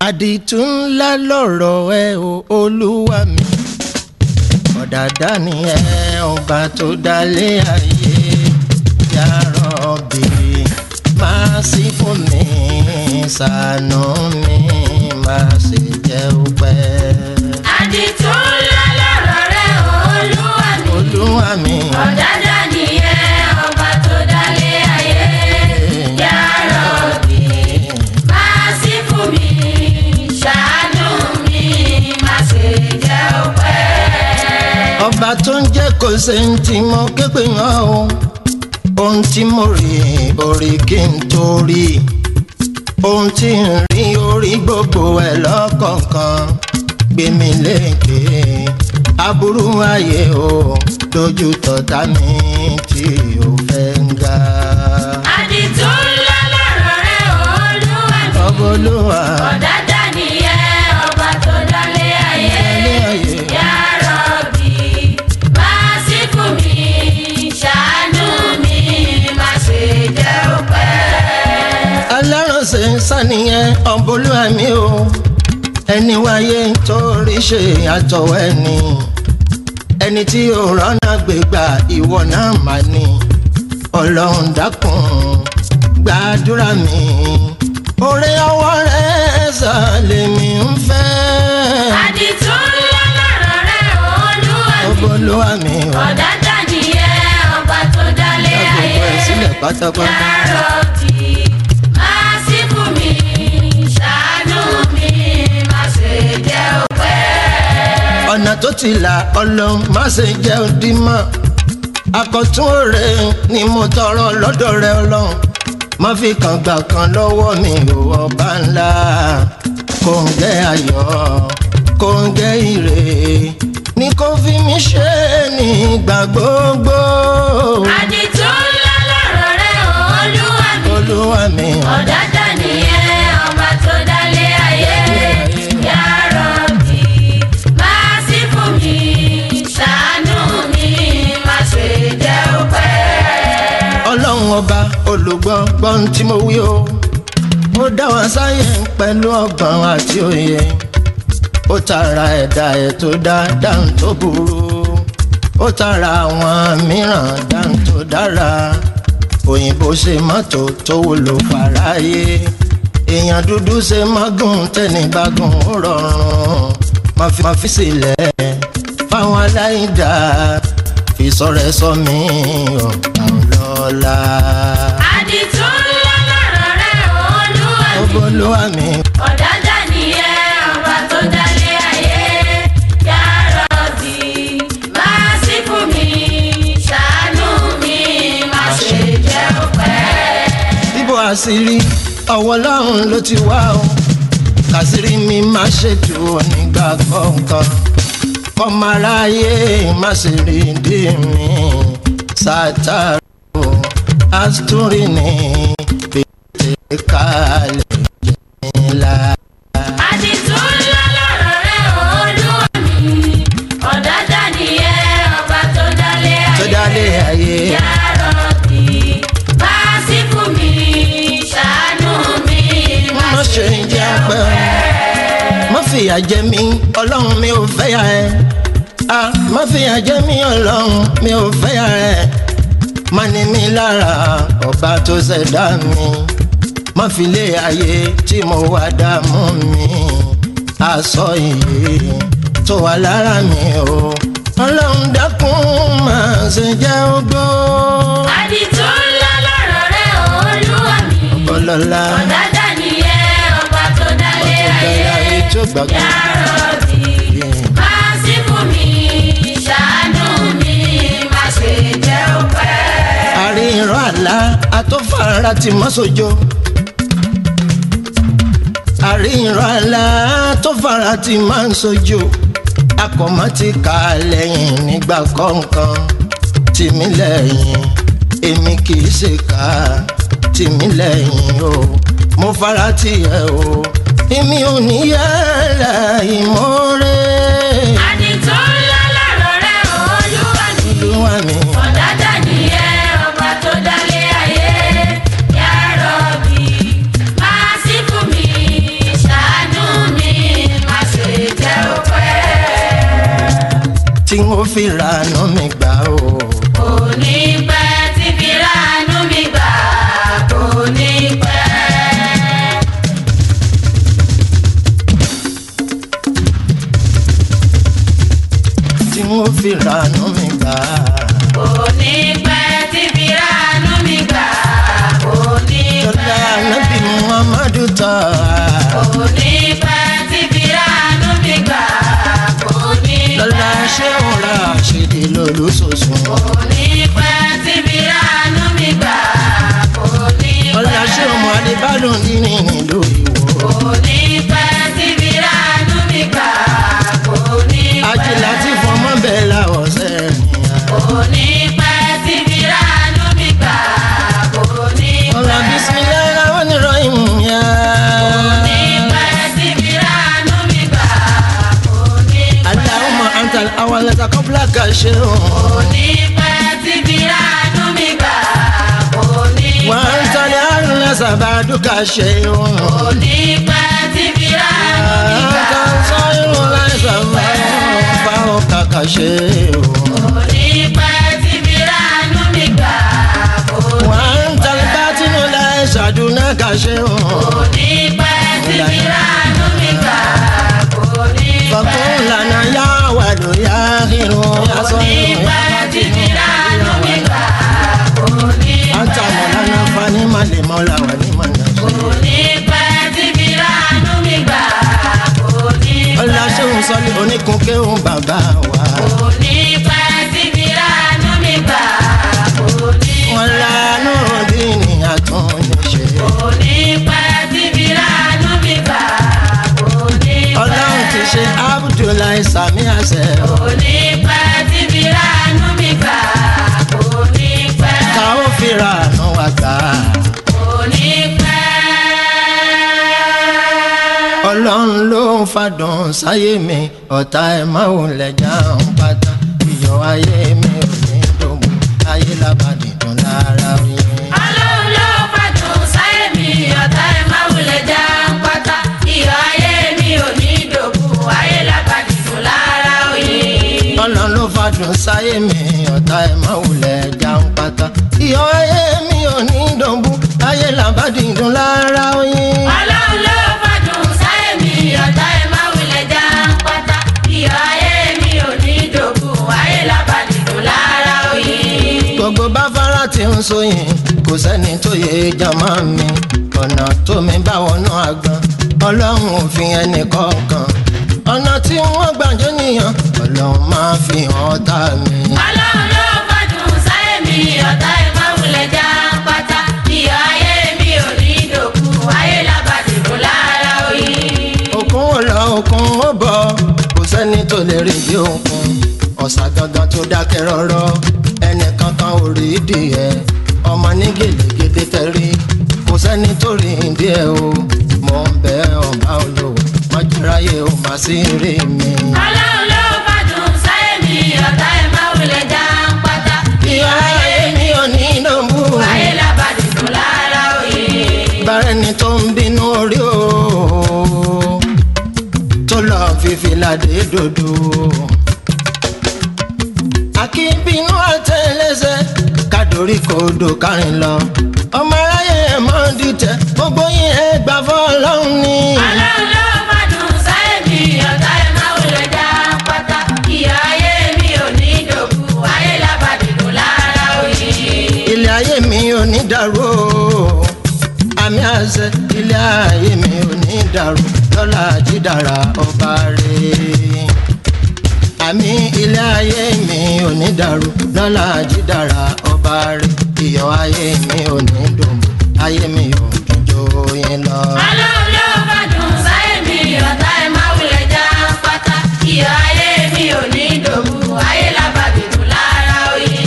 àdìtú ńlá lọ̀rọ̀ ẹ o olúwa mi ọ̀dàdá ni ẹ ọba tó dálé ayé yàrá ọbì máa sí fún mi ṣàánú mi máa ṣe jẹ́ òpẹ́. àdìtú ńlá lọ̀rọ̀ rẹ olúwa mi olúwa mi ọ̀dàdà nìyẹn ọba tó dálé ayé yàrá òbí máa sí fún mi ṣàánú mi má ṣe jẹ́ òpẹ́. ọba tó ń jẹ́ kó ṣe ń tí mo képe hàn o ohun tí mo rí orí kí n tó rí ohun tí ń rí orí gbogbo ẹ̀ lọ́kọ̀ọ̀kan gbé mi lékè aburú ayé o dojú tọ̀tá mi tí ò fẹ́ ń ga. àdìtú ńlá lọ̀rọ̀ rẹ olúwa mi ọbọlúwa ọ̀dàdà nìyẹn ọba tó dálé ayé ilé ayé yàrá òbí máa sí fún mi ṣàánú mi má ṣe jẹ́ òpẹ́. alárànṣe sàníyàn ọbọlúwa mi o ẹni wáyé torí ṣe àtọwọ́ ẹni ẹni tí ò rọ́nà gbégbá ìwọ náà mà ní ọlọ́run dákun gbàdúrà mi oore ọwọ́ rẹ̀ sàlẹ̀mí ń fẹ́ àdìtú ńlá lọ̀rọ̀ rẹ olúwa mi ọbọlúwa mi o ọ̀dàdà nìyẹn ọba tó dálé dá gbogbo ayé ẹ̀ sílẹ̀ pátápátá. yàrá òbí máa sí fún mi ṣàánú mi má ṣe jẹ́ òpẹ́. ọ̀nà tó ti là ọlọ́run má ṣe jẹ́ òdì mọ́ àkọ́tún òre ni mo tọrọ lọ́dọ̀ rẹ ọlọ́run má fi kàn gbà kan lọ́wọ́ mi ò ọba ńlá kò ń gẹ́ ayọ̀ kò ń gẹ́ ire ní kò fi mí ṣe nígbà gbogbo àdìtú ńlá lọ̀rọ̀ rẹ olúwa mi olúwa mi ọ̀dàdà nìyẹn ọba tó dálé ayé yàrá òbí máa sí fún mi ṣàánú mi má ṣe jẹ́ òpẹ́. ọlọ́run ọba olùgbọ́ gbọ́n tí mo wí o ó dá wa sáyé pẹ̀lú ọgbọ́n àti òye ó tara ẹ̀dá ẹ̀ tó dá dáhùn tó burú ó tara àwọn mìíràn dáhùn tó dára òyìnbó ṣe mọ́tò tó wúlò fàráyé èèyàn dúdú ṣe mágùn tẹ́nìbágùn ó rọrùn má fi má fi sílẹ̀ fáwọn aláìdá fi sọ̀rọ̀ sọ mí ọ̀gá ọlọ́lá. àdìtú ńlá lọ̀rọ̀ rẹ olúwa mi Olúwa mi ọ̀dàdà nìyẹn ọba tó dálé ayé yàrá òbí máa sí fún mi ṣàánú mi má ṣe jẹ́ òpẹ́. bíbò àṣírí ọwọ́ ọlọ́run ló ti wá o kàṣírí mi má ṣètò nígbà kọ̀ọ̀kan kọ́mọ aráyé má ṣe rí dí mi sátárò àstúrì ní pété kalẹ̀ jẹ́ńlá. àdìtú ńlá lọ̀rọ̀ rẹ olúwa mi ọ̀dàdà nìyẹn ọba tó dálé tó ayé dálé ayé yàrá òbí máa sí fún mi ṣàánú mi má má ṣe jẹ́ pẹ́ má fìyà jẹ mí ọlọ́run mi ò fẹ́ yà ẹ́ ah má fìyà jẹ mí ọlọ́run mi ò fẹ́ yà ẹ́ má ní mi lára ọba tó ṣẹ̀dá mi má fi lé ayé tí mo wá dààmú mi aṣọ iye tó wà lára mi o ọlọ́run dákun má ṣe jẹ́ ogbó àdìtú ńlá lọ̀rọ̀ rẹ olúwa mi ọlọ́lá ọ̀dàdà nìyẹn ọba tó dálé ayé ayé tó gbàgbọ́. yàrá òbí máa sí fún mi ṣàánú mi má ṣe jẹ́ òpẹ́. àríran àlá àtọ́fàrà ti mọ́ sójó. àríran àlá àtọ́fàrà ti máa ń sójó. akọ̀mọ́ ti kà lẹ́yìn nígbà kọ̀ọ̀kan. tìmí lẹ́yìn èmi kì í ṣe ká tìmí lẹ́yìn o. mo fara tiẹ̀ o. èmi ò ní yàrá ìmọ̀ọ́rẹ́. àdìtú ńlá lọ̀rọ̀ rẹ olúwa mi. olúwa mi. ọ̀dàdà nìyẹn ọba tó dálé ayé yàrá òbí máa sí fún mi ṣàánú fi rànú mi gbà o. kò ní pẹ́ tí fi ránú mi gbà kò ní pẹ́. tí wọ́n fi rànú mi gbà. kò ní pẹ́ tí fi ránú mi gbà kò ní lọ́la pẹ́. nábì muhammadu tọ́. kò ní pẹ́ tí fi ránú mi gbà kò ní lọ́la pẹ́. ṣé òun ra àṣírí lólùsọ̀sùn. kò ní pẹ́ tí fi ránú mi gbà kò ní lọ́la ṣé pẹ́. òun adébálò nínú ìlú ìwò. kò ní pẹ́ tí fi ránú mi gbà kò ní pẹ́. ajílá tí fọmọ bẹ́ẹ̀ láwọ̀ sẹ́yìn. kò ní pẹ́ tí fi ránú mi gbà kò ní ọ̀la pẹ́. bisimilayi rahman rahim ya. kò ní pẹ́ tí fi ránú mi gbà kò ní pẹ́. Allahumma anta al-awwal qabla ka shay'un. kò ní pẹ́ tí fi ránú mi gbà kò ní wa pẹ́. anta al-akhir ba'duka shay'un. kò ní pẹ́ tí fi ránú mi gbà anta al-zahir laysa fawqa ka shay'un. kò ní pẹ́ tí fi ránú mi gbà kò wa ní anta al-batin laysa dunaka shay'un. kò ní pẹ́ tí fi ránú mi gbà kò ní fakun pẹ́. lana ya wadu ya akhiru ya kò ní sahiru ya pẹ́ tí fi batinu ránú mi gbà kò ní anta pẹ́. maulana fani mali maula wa liman kò nasir. ní pẹ́ tí fi ránú mi gbà kò ní ọlá pẹ́. ṣéun sọlí oníkun kéhùn bàbá wa. kò ní pẹ́ tí fi ránú mi gbà kò ní wọn pẹ́. lánú bí ní àtúnṣe. kò ní pẹ́ tí fi ránú mi gbà kò ní pẹ́. ọlọ́run ti ṣe abdullahi sami àṣẹ. kò ní pẹ́ tí fi ránú mi gbà kò ní pẹ́. ká ó fira àánú wa gbà. kò ní pẹ́. ọlọ́run ló ń fàdùn sáyé mi ọ̀tá ẹ̀ máa ń lẹ̀jà ń pátá. ìyọ̀ ayé mi ò ní dògbò ayé lábàdì dùn lára yín. Ọlọ́run ló fàdùn sáyé mi ọ̀tá ẹ̀ máa wulẹ̀ já ń pátá. Iyọ̀ ayé mi ò ní dòkú, ayé lábàdì fún lára òyìn. ọlọ́run ló fàdùn sáyé mi ọ̀tá ẹ̀ máa ń lẹ̀jà ń pátá. ìyọ̀ ayé mi ò ní dògbò ayé lábàdì dùn lára yín. Ọlọ́run ló fàdùn sáyé mi ọ̀tá ẹ̀ máa wulẹ̀ já ń pátá. Iyọ̀ ayé mi ò ní dòkú, ayé lábàdì fún lára òyìn. gbogbo báfárá tí ń sóyìn kò sẹ́ni tó yẹ jàmá mi ọ̀nà tó mi bá wọnú àgbọn ọlọ́run ò fi ẹnì kọ̀ọ̀kan ọ̀nà tí wọ́n gbàjọ́ nìyàn ọlọ́run máa fi hàn ọ́tá mi. Ọlọ́run ló fàdùn sáyé mi ọ̀tá ẹ̀ máa wulẹ̀ já ń pátá. Iyọ̀ ayé mi ò ní dòkú, ayé lábàdì fún lára òyìn. òkun ò lọ òkun ó bọ̀ kò sẹ́ni tó lè rí bí òkun ọ̀sà gangan tó dákẹ́ rọ́rọ́ ẹnì kankan ò rí díẹ̀ ọmọ ní gèlègèdè tẹ̀rí kò sẹ́ni tó rí díẹ̀ o mò ń bẹ ọba olówó májúráyé ò má sí rí mi. Ọlọ́run ló fàdùn sáyé mi ọ̀tá ẹ̀ máa wulẹ̀ já ń pátá. ìyá ayé mi ò ní nọ́mbù Ayé lábàdì fún lára òye. bárẹ́ni tó ń bínú orí o tó lọ fífi ládé dòdò. akínbínú àtẹlẹsẹ kádórí kòdò kárin lọ ọmọ aráyé ẹ mọ dìtẹ̀ gbogbo yín ẹ gbà fọ́lọ́run ni. Ọlọ́run ló fàdùn sáyé mi ọ̀tá ẹ̀ máa wulẹ̀ já ń pátá. Ìyá ayé mi ò ní dòkú. Ayé lábàdì fún lára òye. ilé ayé mi ò ní dàrú o àmì àṣẹ ilé ayé mi ò ní dàrú lọ́la jídára ọba rẹ̀ àmì ilé ayé mi ò ní dàrú lọ́la jídára ọba rẹ̀ iyọ̀ ayé mi ò ní dùn ayé mi ò jọjọ yín lọ. Ọlọ́run ló fàdùn sáyé mi ọ̀tá ẹ̀ máa wulẹ̀ já ń pátá. Ìyá ayé mi ò ní dòkú. Ayé lábàdì fún lára òye.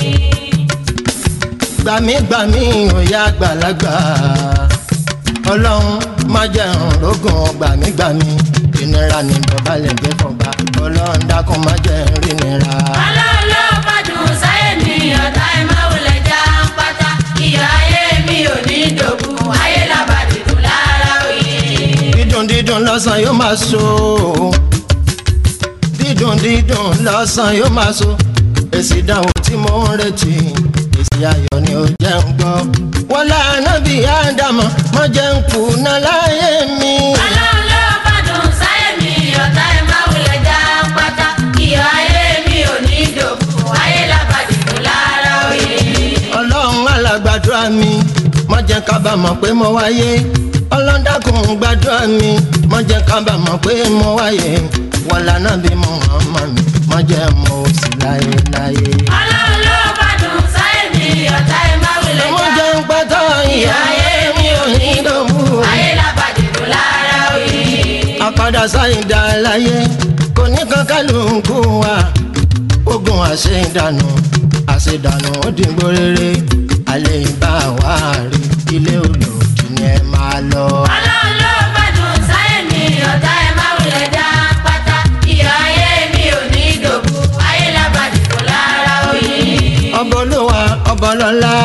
gbàmígbàmí òyà àgbàlagbà ọlọ́run má jẹun rógùn gbàmígbàmí ìnira ní dọ̀bálẹ̀ gbé fọba ọlọ́run dákun má jẹun rí nira. Ọlọ́run ló fàdùn sáyé mi ọ̀tá ẹ̀ máa wulẹ̀ já ń pátá. Ìyá ayé mi ò ní dòkú. Ayé lábàdì fún lára òye. dídùn dídùn lọ́sàn yóò máa so dídùn dídùn lọ́sàn yóò máa so èsì ìdánwò tí mo ń retí èsì ayọ̀ ni ó jẹ́ ń gbọ́ wọ́n lànà bí ádámọ̀ mọ́ jẹ́ ń kùnà láyé mi. ọlọ́run ló fàdùn sáyé mi ọ̀tá ẹ̀ máa wulẹ̀ já pátá iyọ̀ ayé mi ò ní dòkú ayé lábàdì kò lára òye. ọlọ́run alàgbàdúrà mi má jẹ́ kábàámọ̀ pé mo wáyé ọlọ́dàkùn gbàdúrà mi má jẹ́ kábàámọ̀ pé mo wáyé wàlá náà bí mo hàn mọ́ mi má jẹ́ mo sì láyé láyé. ọlọ́run ló fàdùn sáyé mi ọ̀tá ẹ̀ máa wulẹ̀ mo já jẹ́ ń pátá ìyá ayé mi ò ní dòwú. ayé lábàdì kò lára òye. àpàdà sáyidá láyé kò ní kankan ló ń kú wa ogun àṣeyìndànù àṣedànù ó dìgbò rere alẹ́ ìbá wa rí ilé olòdì ni ẹ máa lọ. ọlọ́run ló fàdùn sáyé mi ọ̀tá ẹ̀ máa wulẹ̀ já pátá iyọ̀ ayé mi ò ní dòkú ayé lábàdì kò lára òye. ọba olúwa ọba ọlọ́lá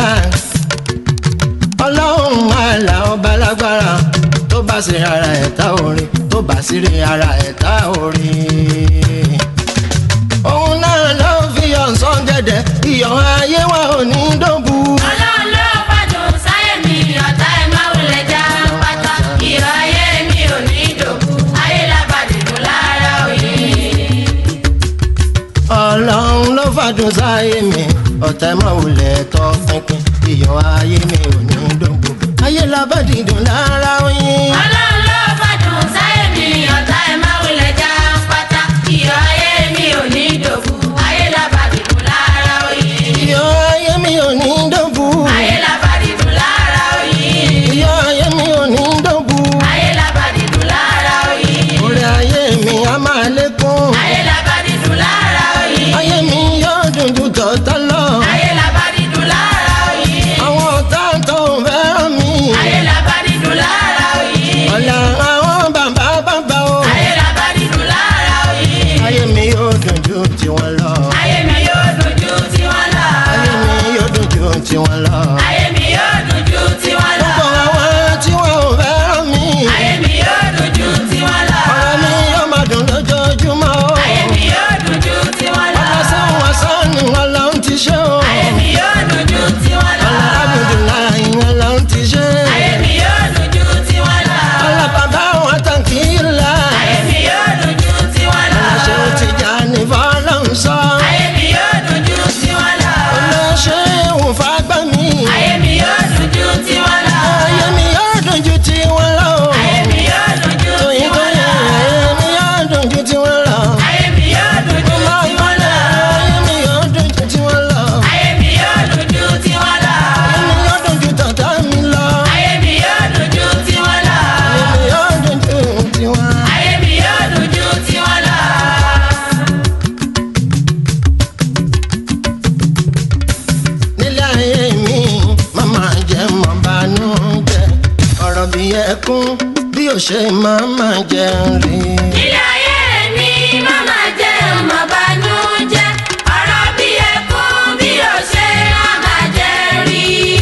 ọlọ́run àlà ọba lágbára tó bá sí ara ẹ̀ta orin tó bá sí rí ara ẹ̀ta orin. òun náà ló fi ọ̀sán gẹ̀dẹ̀ iyọ̀ ayé wa ò ní dòbu. ọlọ́run ló fàdùn sáyé mi ọ̀tá ẹ̀ máa wulẹ̀ já pátá iyọ̀ ayé mi ò ní dòkú ayé lábàdì kò lára òye. ọlọ́run ló fàdùn sáyé mi ọ̀tá máa wulẹ̀ tọ́ pínpín iyọ̀ ayé mi ò ní dòbu. ayé labádìdùn lára oyin. ọlọ́run ló fàdùn sáyé mi ọ̀tá ẹ̀ máa wulẹ̀ já pátá iyọ̀ ayé mi ò ní dòkú ayé lábàdì kò lára òye. iyọ̀ ayé mi ò ní dòbu. ayé lábàdì kò lára òye. iyọ̀ ayé mi ò ní dòbu. ayé lábàdì kò lára òye. orí ayé mi á máa lékún. ayé lábàdì kò lára òye. ayé mi yóò dùn ju tọ̀tọ̀ lọ. ayé lábàdì kò lára òye. àwọn ọ̀tá tó ń fẹ́ràn mi. ayé lábàdì kò lára òye. ọ̀la àwọn bàbá bàbá o. ayé lábàdì kò lára òye. ayé mi yóò dùn ju tiwọn lọ. ayé mi yóò dùn ju tiwọn lọ. ayé mi yóò dùn ju tiwọn lọ. ayé mi yóò dùn ju tiwọn lọ. gbogbo àwọn tí wọn ò fẹ́ràn mi. ayé mi yóò dùn ju tiwọn lọ. ọ̀rọ̀ mi yóò máa dùn lójoojúmọ́ o. ayé mi yóò dùn ju tiwọn lọ. ọlọ́sàn wàsán ni wọn lọ ń ti ṣe o. ayé mi yóò dùn ju tiwọn lọ. ọlọ́ abudulayi wọn lọ ń ti ṣe. ayé mi yóò dùn ju tiwọn lọ. ọlọ́ bàbá wọn tàn kí n la. ayé mi yóò dùn ju tiwọn lọ. ọlọ́ṣẹ́ ò ti jà ní fọlọ́n sọ. ayé mi yóò dùn ju tiwọn lọ. ọlọ́ṣẹ́ ò fagbá mi. ayé mi yóò dùn ju tiwọn lọ. ayé mi yóò dùn ju tiwọn lọ. ayé mi yóò dùn ju tóyin tiwọn tóyin lọ. ayé mi yóò dùn ju tiwọn lọ. ayé mi yóò dùn ju máa tiwọn gbọ́dọ̀ lọ. ayé mi yóò dùn ju tiwọn lọ. ayé mi yóò dùn ju tiwọn lọ. ayé mi yóò dùn ju tọ̀tà mi lọ. ayé mi yóò dùn ju tiwọn lọ. ayé mi yóò dùn ju tiwọn. ayé mi yóò dùn ju tiwọn lọ. nílé ayé mi màmá jẹ́ mọ́ bánú jẹ́ ọ̀rọ̀ bí ẹkún bí ó ṣe máma jẹ́ rí. ilé ayé mi màmá jẹ́ ọmọ bànújẹ́ ọ̀rọ̀ bí ẹkún bí ó ṣe màmá jẹ́ rí.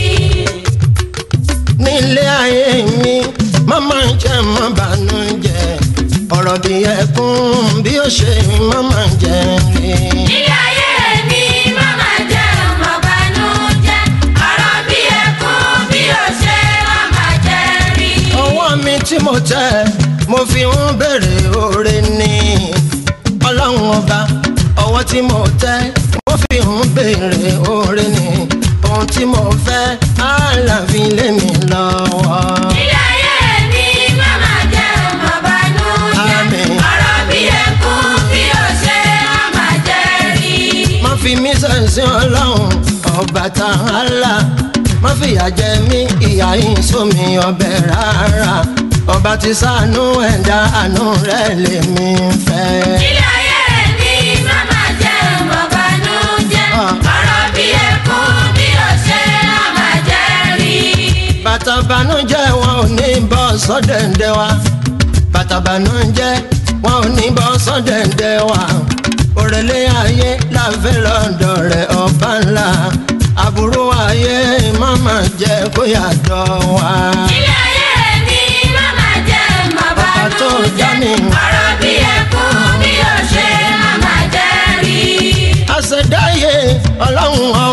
nílé ayé mi màmá jẹ́ mọ́ bánú jẹ́ ọ̀rọ̀ bí ẹkún bí ó ṣe máma jẹ́ rí. ilé ayé mi màmá jẹ́ ọmọ bànújẹ́ ọ̀rọ̀ bí ẹkún bí ó ṣe màmá jẹ́ rí. ọwọ́ mi tí mo tẹ mo fi ń bèrè oore ní ọlọ́run ọba ọwọ́ tí mo tẹ mo fi ń bèrè oore ní ohun tí mo fẹ́ àlàfin lé mi lọ́wọ́. ilé ayé mi màmá jẹ́ ọmọ bànújẹ́ Àmín. ọ̀rọ̀ bí ẹkún bí ó ṣe màmá jẹ́ rí. má fi mí sẹ̀sìn ọlọ́run ọba tààlà má fìyà jẹ mí ìyà yín sómi ọbẹ̀ rárá ọba ti ṣàánú ẹ̀dá àánú rẹ̀ lèmi fẹ́. ilé ayé mi màmá jẹ́ ọmọ bànújẹ́ Ah. ọ̀rọ̀ bí ẹkún bí ó ṣe màmá jẹ́ rí. bàtà bànújẹ́ wọn ò ní bọ́ sọ́dẹ̀ǹdẹ̀ wa bàtà bànújẹ́ wọn ò ní bọ́ sọ́dẹ̀ǹdẹ̀ wa òrèlé ayé láfẹ́ lọ́dọ̀ rẹ̀ ọba ńlá àbúrò ayé màmá jẹ́ kó yàtọ̀ wá. ilé ayé mi màmá jẹ́ ọmọ Ọba tó dá bànújẹ́ mi. ọ̀rọ̀ bí ẹkún bí ó ṣe màmá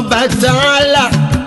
ọba tààlà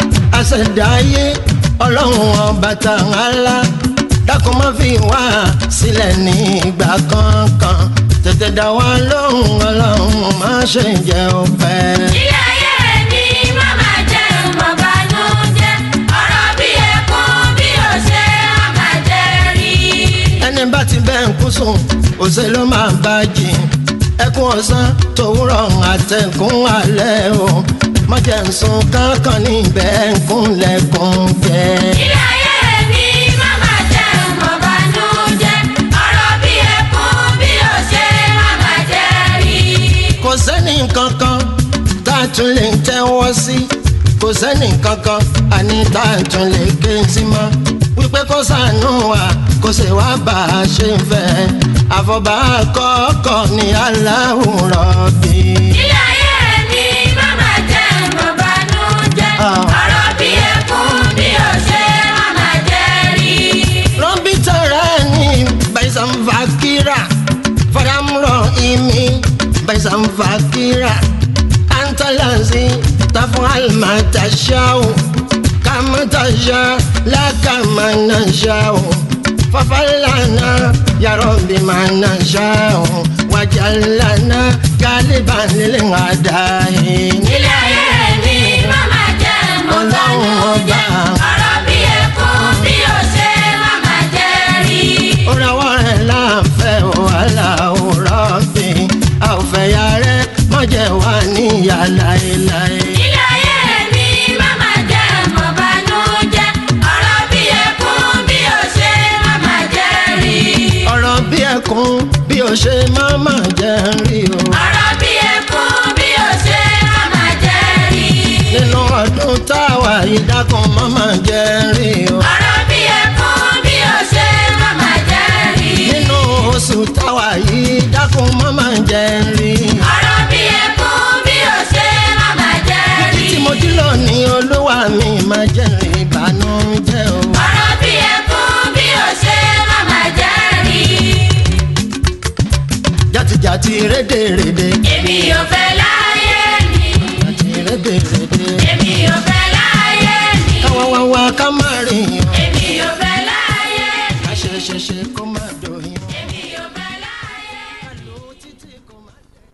àṣẹdáyé ọlọ́run ọba tààlà dákun má fi wá sílẹ̀ ní ìgbà kankan tètè dá wa lóhùn ọlọ́run má ṣe jẹ́ òpẹ́. ilé ayé mi má máa jẹ́ ìmọ̀bánújẹ́ ọ̀rọ̀ bí ẹkún bí òṣè má máa jẹ́ rí. ẹni bá ti bẹ́ẹ̀ ń kú sùn òṣè ló máa bá jìn ẹkún ọ̀sán tòwúrọ̀ àtẹ̀kùn alẹ́ o mọ̀jẹ̀ ń sun kankan níbẹ̀ ń kúnlẹ̀kùn jẹ́. ilé ayé mi má máa jẹ́ ìmọ̀bánújẹ́ ọ̀rọ̀ bí ẹkún bí òṣè má máa jẹ́ rí. kò sẹ́ni kankan tá a tún lè tẹ́wọ́ sí kò sẹ́ni kankan àní tá a tún lè ké sí mọ́ wípé kó sànú wa kó sì wá bá a ṣe ń fẹ́ àfọ̀bá kọ́kọ́ ní aláwòrán bí. ilé ayé mi má máa jẹ́ ìmọ̀bánújẹ́ Ah. ọ̀rọ̀ bí ẹkún bí òṣè má máa jẹ́ rí. rọ́bì tọrọ ní baisan fakira faramuro imi baisan fakira antalazi tafun almatashau kamatasha lakamanashau fafalana yarobi manashau wajalana galiban lilingadahi. ilé ayé mi má máa jẹ́ Ọlọ́run ọba. ìmọ̀bánújẹ́ ọ̀rọ̀ bí ẹkún bí òṣè má máa jẹ́ rí. Orawọ́ rẹ̀ láǹfẹ̀ wàhálà òrọ̀ bí a ò fẹ́ ya rẹ̀ mọ̀jẹ̀ wá níyà láéláé. ilé ayé mi má máa jẹ́ ìmọ̀bánújẹ́ ọ̀rọ̀ bí ẹkún bí òṣè má máa jẹ́ rí. Ọ̀rọ̀ bí ẹkún bí o ṣe má má jẹ́ ń rí o. ọ̀rọ̀ bí ẹkún bí òṣè má máa jẹ́ rí. Nínú ọdún táwa yìí dákun má má jẹ́ ń rí o. ọ̀rọ̀ bí ẹkún bí òṣè má máa jẹ́ rí. Nínú oṣù táwa yìí dákun má má jẹ́ ń rí. ọ̀rọ̀ bí ẹkún bí òṣè má máa jẹ́ rí. Tí mo jí lónìí olúwa mi má jẹ́ rí ìbànújẹ́ o. ọ̀rọ̀ bí ẹkún bí òṣè má máa jẹ́ rí. Jàtìjàtì rédèrèdè. èmi ò fẹ́ láyé mi. Jàtì rédèrèdè. èmi ò fẹ́ láyé mi. Káwá wá wá ká má rìn o. èmi ò fẹ́ láyé mi. Àṣeṣeṣe kó má dòyìn. èmi ò fẹ́ láyé mi. Títí kó má dẹ̀.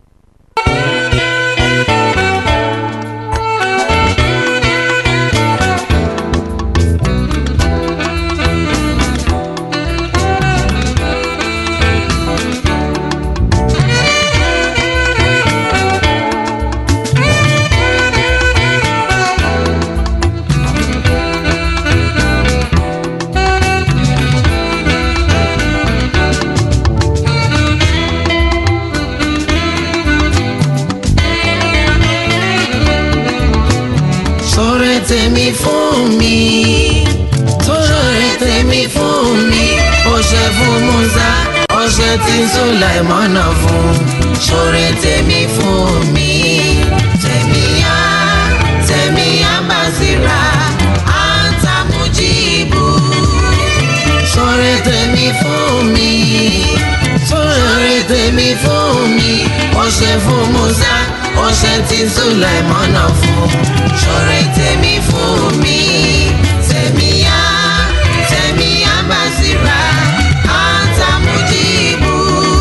Sọ̀rọ̀ tèmi fún mi. Sọ̀rọ̀ tèmi fún mi. Ó ṣe fún Musa, ó ṣe tí Sulaimana fún. Sọ̀rọ̀ tèmi fún mi. Tèmíyá, tèmíyá Basira, Anta Mujibu. Sọ̀rọ̀ tèmi fún mi. Sọ̀rọ̀ tèmi fún mi. Ó ṣe fún Musa, ó ṣe tí Sulaimana fún. Sọ̀rọ̀ tèmi fún mi. Tèmíyá, tèmíyá Basira, Anta Mujibu.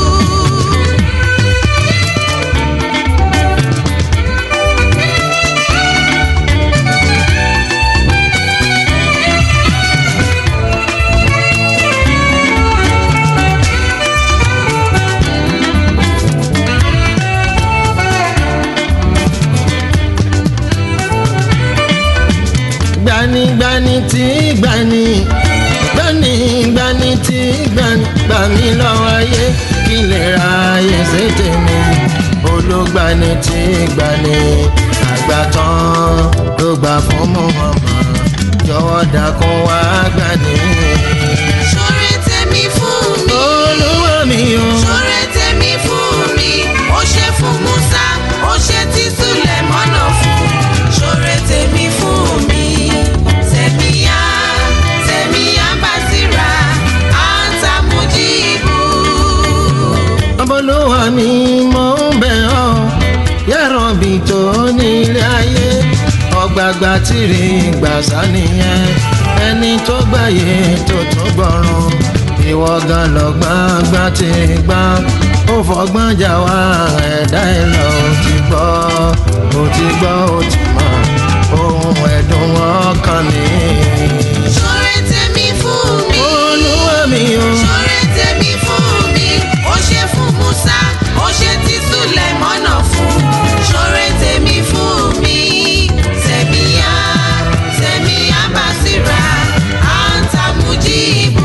gbanigbani tí gbani gbanigbani tí gbani gbà mí lọ́wọ́ ayé kí lè ra ayé ṣe tèmi olùgbani tí gbani àgbà tán ló gbà fún mọ́mọ́ jọ̀wọ́ dákun wá gbani. Sọ̀rọ̀ tèmi fún mi. olúwa mi o. Sọ̀rọ̀ tèmi fún mi. Ó ṣe fún Musa, ó ṣe tí Sùlẹ̀mọ́nà fún. Sọ̀rọ̀ tèmi fún mi. Tèmíyá, tèmíyá Basira, Anta Mujibu. Ọbọlúwa mi mọ̀ ń bẹ̀ ọ́ yàrá bí tó nílé ayé ọgbàgbà tìrì gbàsá nìyẹn ẹni tó gbàyè tó tún gbọ́rùn ìwọ gan lọ́gbọ́n gbá ti gbá ó fọgbọ́n jà wá ẹ̀dá ẹ̀ lọ ó ti gbọ́ ó ti gbọ́ ó ti mọ̀ ohun ẹ̀dùn ọkàn mi. ṣọrẹ tèmi fún mi. olúwa mi o. ṣọrẹ tèmi fún mi. ó ṣe fún musa ó ṣe ti sùlẹ̀mọ́nà fún. ṣọrẹ tèmi fún mi. sẹ̀míyà sẹ̀míyà bàṣírà àǹtà mujibu.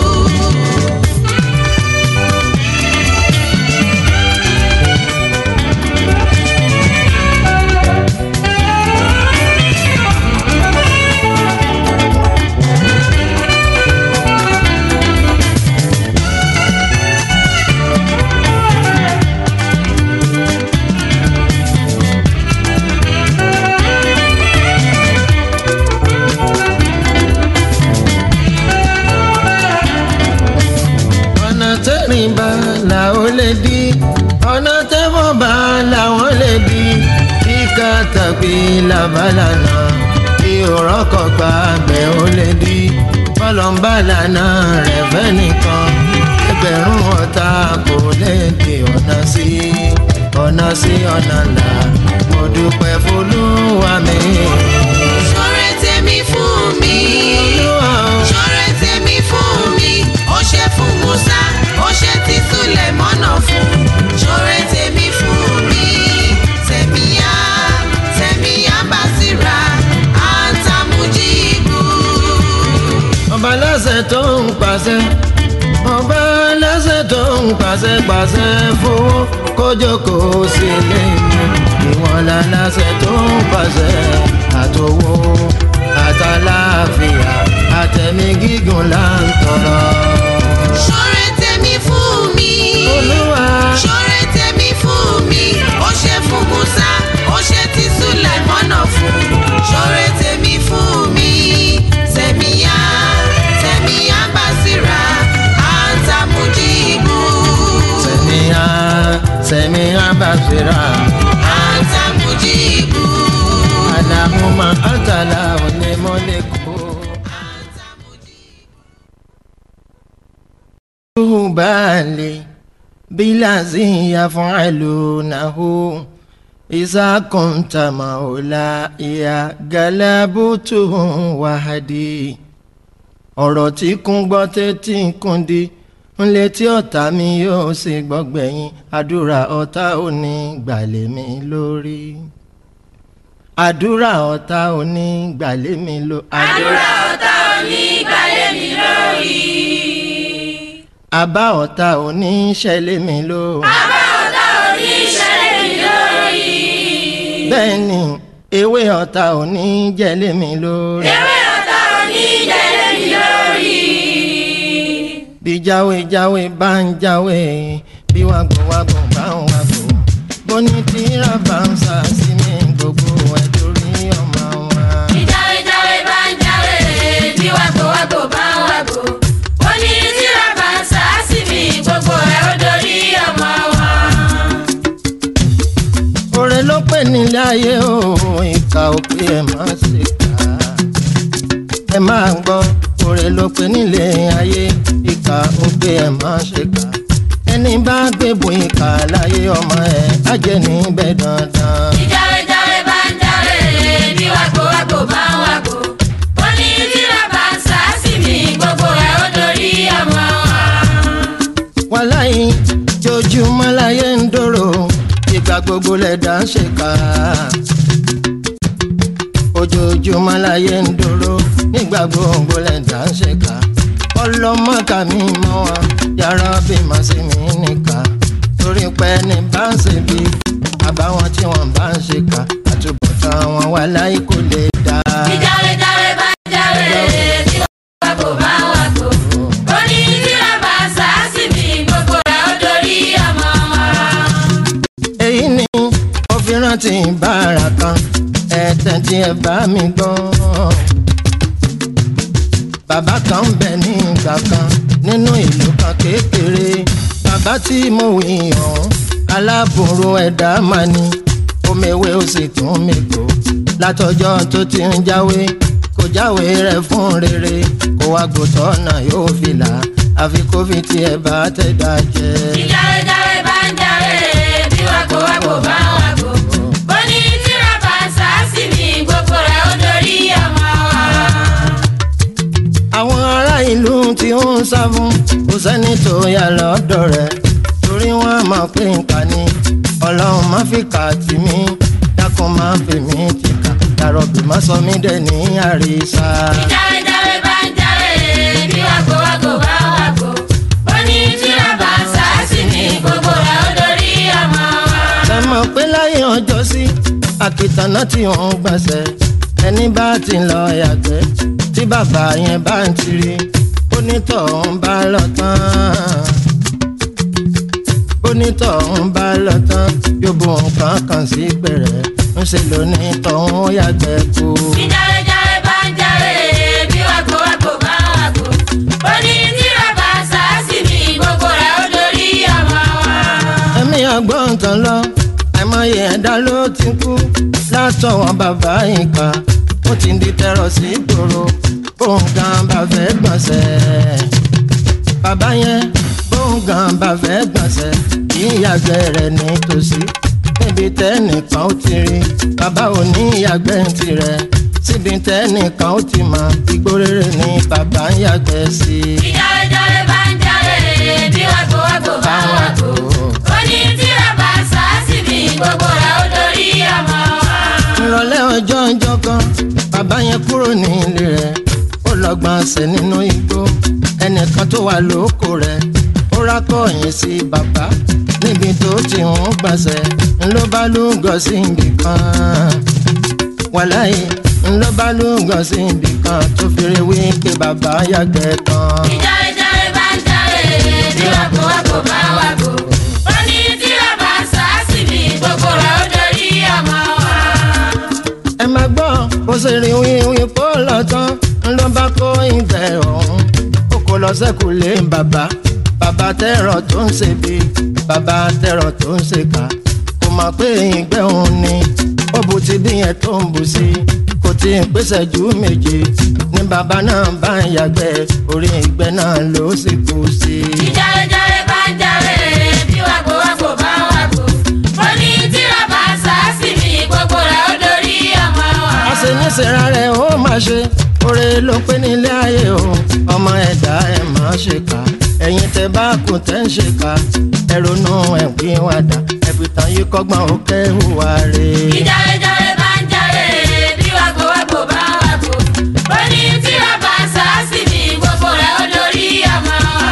ọ̀nà tẹ́rìn bá làwọn lè di ọ̀nà tẹ́wọ̀n bá làwọn lè di kíkà tàbí làbálànà kí òrọ́kọ̀ gba abẹ́ ó lè di bọ́lọ̀mbà lànà rẹ̀ fẹ́ nìkan ẹgbẹ̀rún ọ̀tá kò lè di ọ̀nà sí ọ̀nà sí ọ̀nà là mo dúpẹ́ fọlúwa mi. ṣọrẹ tèmi fún mi. Olúwa o. ṣọrẹ tèmi fún mi. ó ṣe fún musa ó ṣe ti sùlẹ̀mọ́nà fún. ṣọrẹ tèmi fún mi. sẹ̀míyà sẹ̀míyà bàṣírà àǹtà mujibu. ọba lẹ́sẹ̀ tó ń pàṣẹ ọba lẹ́sẹ̀ tó ń pàṣẹ pàṣẹ fowó kójókò sí lẹ́yìn ìwọ̀n la lẹ́sẹ̀ tó ń pàṣẹ àtòwò àtàláfíà àtẹ̀mí gígùn là ń tọrọ. ṣọrẹ tèmi fún mi. olúwa ṣọrẹ tèmi fún mi. ó ṣe fún musa ó ṣe ti sùlẹ̀mọ́nà fún. ṣọrẹ tèmi fún mi. sẹ̀míyà sẹ̀míyà bàṣírà àǹtà mujibu. sẹ̀míyà sẹ̀míyà bàṣírà àǹtà mujibu. àlàmúmọ̀ àtàlà onímọ̀lẹ́kọ̀ọ́. àǹtà mujibu. بالي بلازم يفعلونه إذا كنت مولاي غلبته وحدي ọ̀rọ̀ tí kún gbọ́ tẹ́tí kún di ń létí ọ̀tá mi yóò sì gbọ́gbẹ̀yìn àdúrà ọ̀tá ò ní gbàlẹ́ mi lórí àdúrà ọ̀tá ò ní gbàlẹ́ mi lórí àdúrà ọ̀tá onígbàlẹ̀ mi lórí. àbá ọ̀tá ò ní ṣẹlẹ̀ mi lórí. àbá ọ̀tá oníṣẹ́lẹ̀ mi lórí. bẹ́ẹ̀ ni ewé ọ̀tá ò ní jẹ́lẹ̀ mi lórí. ewé ọ̀tá oníjẹ̀lẹ̀ mi lórí. bí jáwé jáwé bá ń jáwé bí wàgbọ́ wàgbọ́ bá ń wàgbọ́ bó ní tíra bá ń sá sí mi gbogbo ẹ̀ torí ọmọ wa. ìjáwé jáwé bá ń jáwé bí wàgbó wàgbó bá ń wàgbó. ó ní tíra bá ń sá sí mi gbogbo ẹ̀ ó dorí ọmọ wọn. oore ló pè nílé ayé o ìka òpè ẹ̀ má ṣe kà á. ẹ máa gbọ́ oore ló pè nílé ayé ìka òpè ẹ̀ má ṣe kà á. ẹni bá gbébù ìka láyé ọmọ ẹ̀ á jẹ́ níbẹ̀ dandan. ìjáwé jáwé bá ń jáwé bí wàgbó wàgbó bá ń wàgbó. ó ní tíra bá ń sá sí mi gbogbo ẹ̀ ó dorí ọmọ wọn. wàláyé jojúmọ́ láyé ń dòrò ìgbà gbogbo lẹ̀dá ń ṣèkà. ojoojúmọ́ láyé ń dòrò nígbà gbogbo lẹ̀dá ń ṣèkà. ọlọ́mọkà mi mọ́ wa yàrá bí màá sí mi nìkà. torí pé ní bá ń ṣe bí àbáwọn tí wọ́n bá ń ṣèkà àtúbọ̀tán wọn wà láyé kò lè dá. ìjáwé jáwé bá ń jáwé bí wàgbó bá ń wàgbó. ó ní tíra bá ń sá sí mi gbogbo ẹ̀ ó dorí ọmọ wọn. èyí ni mo fi rántí bára kan ẹ̀tẹ̀ tí ẹ bá mi gbọ́. bàbá kan ń bẹ ní ìgbà kan nínú ìlú kan kékeré bàbá tí mo wí ọ̀hún aláàbòrò ẹ̀dá máa ní omewé ó sì tún mi kó látọjọ́ tó ti ń jáwé kò jáwé rẹ̀ fún rere kó wá gbòtọ́ náà yóò fi là àfi kó fi tiẹ̀ bá tẹ̀dá jẹ́. ìjáwéjáwé bá ń jáwé bí wàgbó wàgbó bá ń wàgbó. bó ní tíra bá ń sàásì ní gbogbo rẹ̀ ó dorí ọmọ wa. àwọn ará ìlú tí ó ń sá fún kò sẹ́ni tó yà lọ́dọ̀ rẹ̀ torí wọ́n mọ̀ pé nǹkan ni ọlọ́run má fi kà tì mí dákun má fi mí ti kà dàrọ̀bì má sọ mí dẹ̀ ní àrísà. ìjáwéjáwé bá ń jáwé bí wàgbó wàgbó bá ń wàgbó. bó ní tíra bá ń sàásì ní gbogbo rẹ̀ ó dorí ọmọ wa. ẹ mọ̀ pé láyé ọjọ́ sí àkìtàná tí òun gbọ̀nsẹ̀ ẹni bá ti lọ yàgbẹ́ tí bàbá yẹn bá ń tiri onítọ̀hún bá lọ tán onítọ̀hún bá lọ tán yóò bu nǹkan kan sí gbẹ̀rẹ̀ ńṣe lónítọ̀hún yàgbẹ́ kú. ìjáwéjáwé bá ń jáwé bí wàgbó wàgbó bá ń wàgbó. bó ní tíra bá ń sàásì ní gbogbo rẹ̀ ó dorí ọmọ wa. ẹ̀mí ọgbọ́n kan lọ àìmọye ẹ̀dá ló ti kú látọwọ́ bàbá ìka ó ti di tẹrọ sí ìgboro bóun gan bá fẹ́ gbọ̀nsẹ̀ bàbá yẹn bóun gan bá fẹ́ gbọ̀nsẹ̀ kì í yàgbẹ́ rẹ̀ nítòsí níbi tẹ́nìkan ó ti rí bàbá ò ní yàgbẹ́ tirẹ̀ síbi tẹ́nìkan ó ti mọ igbó rere ní bàbá ń yàgbẹ́ sí i. ìjáwéjáwé bá ń jáwé bí wàgbó wàgbó bá ń wàgbó. ó ní tíra bá ń sàásì ní gbogbo rẹ̀ ó dorí ọmọ wa. ìrọ̀lẹ́ ọjọ́ ọjọ́ kan bàbá yẹn kúrò ní ilé rẹ̀ ó lọ gbọ̀nsẹ̀ nínú igbó ẹnìkan tó wà lóko rẹ̀ ó rákọ̀yìn sí bàbá níbi tó ti ń gbọ̀nsẹ̀ ńlọ bá lúgọ sí ibì kan wàláyé ńlọ bá lúgọ sí ibì kan tó fèrè wí pé bàbá yàgbẹ́ tán. ìjáwéjáwé bá ń jáwé bí wàgbó wàgbó bá ń wàgbó. ó ní tíra bá ń sàásì ní gbogbo rẹ̀ ó dorí ọmọ wa. ẹ máa gbọ́ bó ṣe rí wíwí kó lọ tán ló bá kó ìgbẹ́ ọ̀hún ó kó lọ sẹ́kù lé bàbá bàbá tẹ̀rọ tó ń ṣe bí bàbá tẹ̀rọ tó ń ṣe kà kò mọ̀ pé ìgbẹ́ òun ni ó bu ti bí yẹn tó ń bù sí kò tí ì pèsè ju méje ní bàbá náà bá ń yàgbẹ́ orí ìgbẹ́ náà ló sì kú sí. ìjáwéjáwé bá ń jáwé bí wàgbó wàgbó bá ń wàgbó. ó ní tíra bá ń sàásì ní gbogbo rẹ̀ ó dorí ọmọ wa. àṣeníṣẹ́ra rẹ̀ ó máa ṣe oore ló pé nílé ayé o ọmọ ẹ̀dá ẹ̀ máa ṣe kà ẹ̀yin tẹ bá kù tẹ́ ń ṣe kà ẹ ronú ẹ̀ pé wà dà ẹ̀fìtàn yìí kọ́gbọ́n ó kẹ́ hùwà rè. ìjáwéjáwé bá ń jáwé bí wàgbó wàgbó bá ń wàgbó. ó ní tíra bá ń sàásì ní gbogbo rẹ̀ ó dorí ọmọ wa.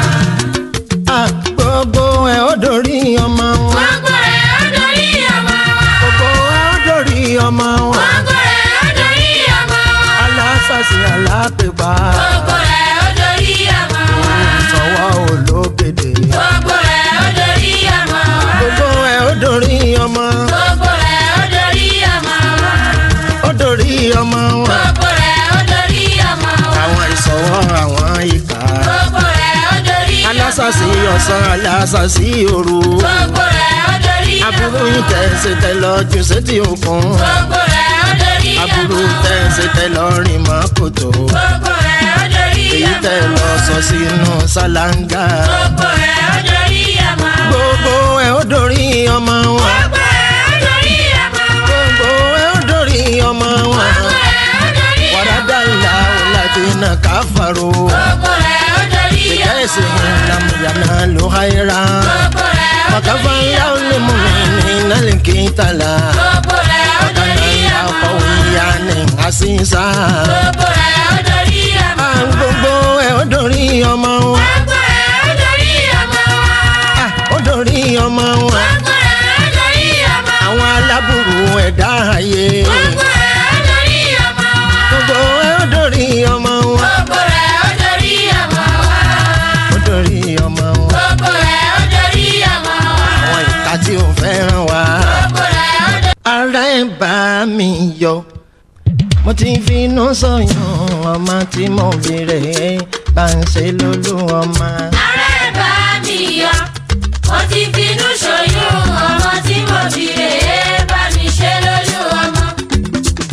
À, gbogbo ẹ̀ ó dorí ọmọ wọn gbogbo rẹ̀ ó dorí ọmọ wa. gbogbo ẹ̀ ó dorí ọmọ wọn gbogbo rẹ̀ ó dorí ọmọ wa. alásàsì alápèpá gbogbo rẹ̀ ó dorí ọmọ wa. sọ̀wọ́ ológede gbogbo rẹ̀ ó dorí ọmọ wa. gbogbo ẹ̀ ó dorí ọmọ gbogbo rẹ̀ ó dorí ọmọ wa. ó dorí ọmọ wọn gbogbo rẹ̀ ó dorí ọmọ wa. àwọn ìsọ̀wọ́ àwọn ìkà. gbogbo rẹ̀ ó dorí ọmọ wa. alásàsí ọ̀sán alásàsí òru gbogbo rẹ̀ ó dorí ọmọ aburú wa. yìí tẹ̀sí tẹ lọ jù sétí òkun gbogbo rẹ̀ ó dorí ọmọ aburú wa. tẹ̀sí tẹ lọ rìn mọ́ kòtò gbogbo rẹ̀ ó dorí èyí ọmọ tẹ wa. lọ sọ sínú ṣáláńgá gbogbo rẹ̀ ó dorí ọmọ wa. gbogbo ẹ̀ ó dorí ọmọ wọn gbogbo rẹ̀ ó dorí ọmọ wa. gbogbo ẹ̀ ó dorí ọmọ wọn gbogbo rẹ̀ ó dorí ọmọ wa. wàrádà ìlà òlàdínà káfàró gbogbo rẹ̀ ó dorí ìjà ọmọ ẹ̀sìn wa. ìlàmùyànà ló háyéra gbogbo rẹ̀ ó wàkàfà dorí ńlá ọmọ ó lè mú mi ní nálẹ̀ kí n tàlà. gbogbo rẹ̀ ó dorí ọmọ wa. Akọ̀wéyàní àṣìṣà. gbogbo rẹ̀ ó dorí ọmọ wa. Gbogbo ẹ̀ ó dorí ọmọ wọn. gbogbo rẹ̀ ó dorí ọmọ wa. Ah, Ó dorí ọmọ wọn. gbogbo rẹ̀ ó dorí ọmọ wa. Àwọn aláburú ẹ̀dá ayé. gbogbo rẹ̀ ó dorí ọmọ wa. Gbogbo ẹ̀ ó dorí ọmọ wọn. gbogbo rẹ̀ ó dorí ọmọ wa. Ó dorí ọmọ wọn. gbogbo rẹ̀ ó dorí ọmọ wa. Àwọn ìka tí ò fẹ́ràn wa. gbogbo rẹ̀ ó dorí Ara ẹ̀ bá mi yọ. Mo ti finú sọ̀yàn ọmọ tí mo bèrè bá ń ṣe lólú ọmọ. Ara ẹ̀ bá mi yọ. Mo ti finú ṣoyún ọmọ tí mo fi rè é bá mi ṣe lójú ọmọ.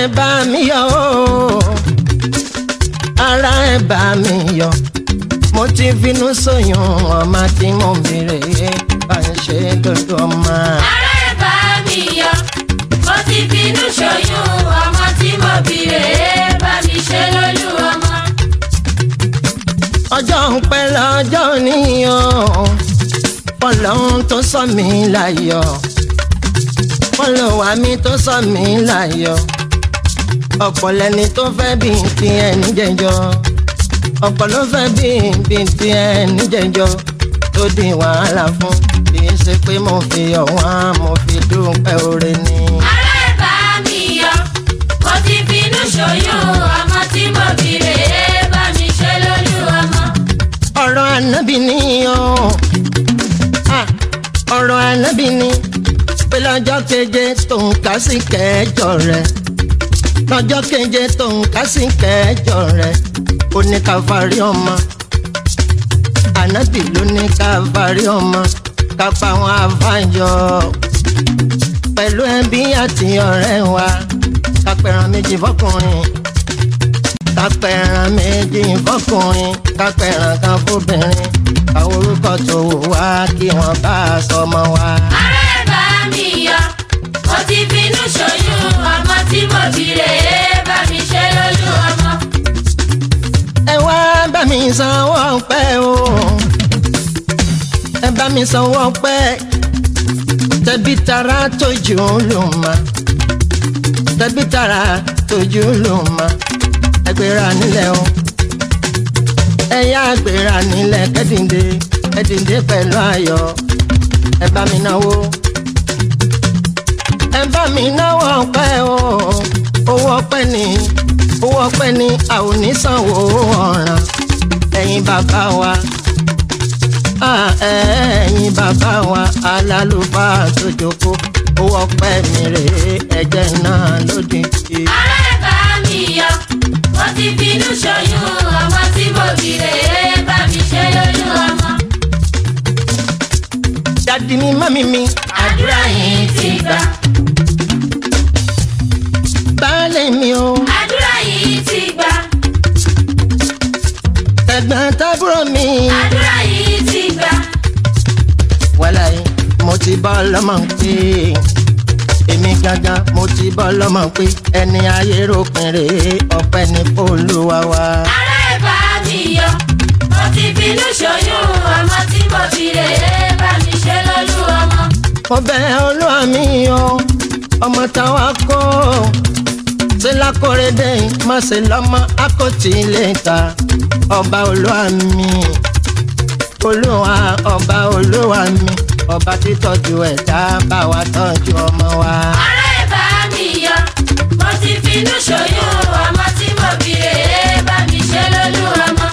ẹ̀ bá mi yọ o ara ẹ̀ bá mi yọ mo ti finú sóyún ọmọ tí mo béèrè bá ń ṣe lójú ọmọ. ara ẹ̀ bá mi yọ mo ti finú ṣoyún ọmọ tí mo bí rèé bá mi ṣe lólú ọmọ. ọjọ́ ń pẹ́ lọ́jọ́ níyàn fọlọ́run tó sọ mí láyọ̀ fọlọ́wà mi tó sọ mí láyọ̀ ọ̀pọ̀ lẹni tó fẹ́ bí ti ẹni jẹjọ́ ọ̀pọ̀ ló fẹ́ bí bí ti ẹni jẹjọ́ tó di wàhálà fún kì í ṣe pé mo fi ọ̀wọ́n mo fi dúpẹ́ oore ni. ara ẹ̀ bá mi yọ mo ti finú ṣoyún ọmọ tí mo bí rèé bá mi ṣe lólú ọmọ. ọ̀rọ̀ ànábì ni o Ah, ọ̀rọ̀ ànábì ni pé lọ́jọ́ keje tó ń kà sí kẹjọ rẹ̀ lọ́jọ́ keje tó ń kà sí kẹjọ rẹ̀ ó ní ká farí ọmọ ànábì ló ní ká farí ọmọ ká pa àwọn àbáyọ pẹ̀lú ẹbí àti ọ̀rẹ́ wa ká pẹ̀ràn méjì fọkùnrin kápẹ́ràn méjì fọkùnrin kápẹ́ràn kan fóbìnrin àwọn orúkọ tó wù wá kí wọ́n bá a sọmọ wa. ara ẹ̀ bá mi yọ mo ti finú ṣoyún ọmọ tí mo bí rèé bá mi ṣe lólú ọmọ. ẹ wá bá mi sanwó pẹ́ o ẹ bá mi sanwó pẹ́ tẹ̀bí tara tójú ló ma tẹ̀bí tara tójú ló ma ẹgbẹ́ra nílẹ̀ o ẹ̀yà àgbèrà nílẹ̀ kẹ́dìndé kẹ́dìndé pẹ̀lú ayọ̀ ẹ bá mi náwó ẹ bá mi náwó ọpẹ́ o owó ọpẹ́ ni owó ọpẹ́ ni a ò ní sanwó ọ̀ràn ẹ̀yin bàbá wa Ah, ẹ̀yin bàbá wa alálùfáà tó jókòó owó ọpẹ́ mi rèé ẹ̀jẹ̀ náà lódìdí. ara ẹ̀ bá mi yọ mo ti finú ṣoyún ọmọ tí mo bí rèé bá mi ṣe lólú ọmọ. dadi mi mami mi àdúrà yìí ti gbà baálé mi o àdúrà yìí ti gbà ẹ̀gbọ́n tábúrò mi àdúrà yìí ti gbà wàláyé mo ti bọ́ lọ́mọ pé èmi gangan mo ti bọ́ lọ́mọ pé ẹni ayé ròpin rèé ọpẹ́ ní Olúwa wa. ara ẹ̀ bá mi yọ mo ti finú ṣoyún ọmọ tí mo bí rèé bá mi ṣe lólú ọmọ. mo bẹ̀ Olúwa mi o ọmọ táwa kó ṣe lákòrédé má ṣe lọ́mọ akọ́tì lè ta ọba Olúwa mi Olúwa ọba Olúwa mi ọba títọ́jú ẹ̀dá bá wa tọ́jú ọmọ wa. ara ẹ̀ bá mi yọ mo ti finú ṣoyún ọmọ tí mo bí rèé bá mi ṣe lólú ọmọ.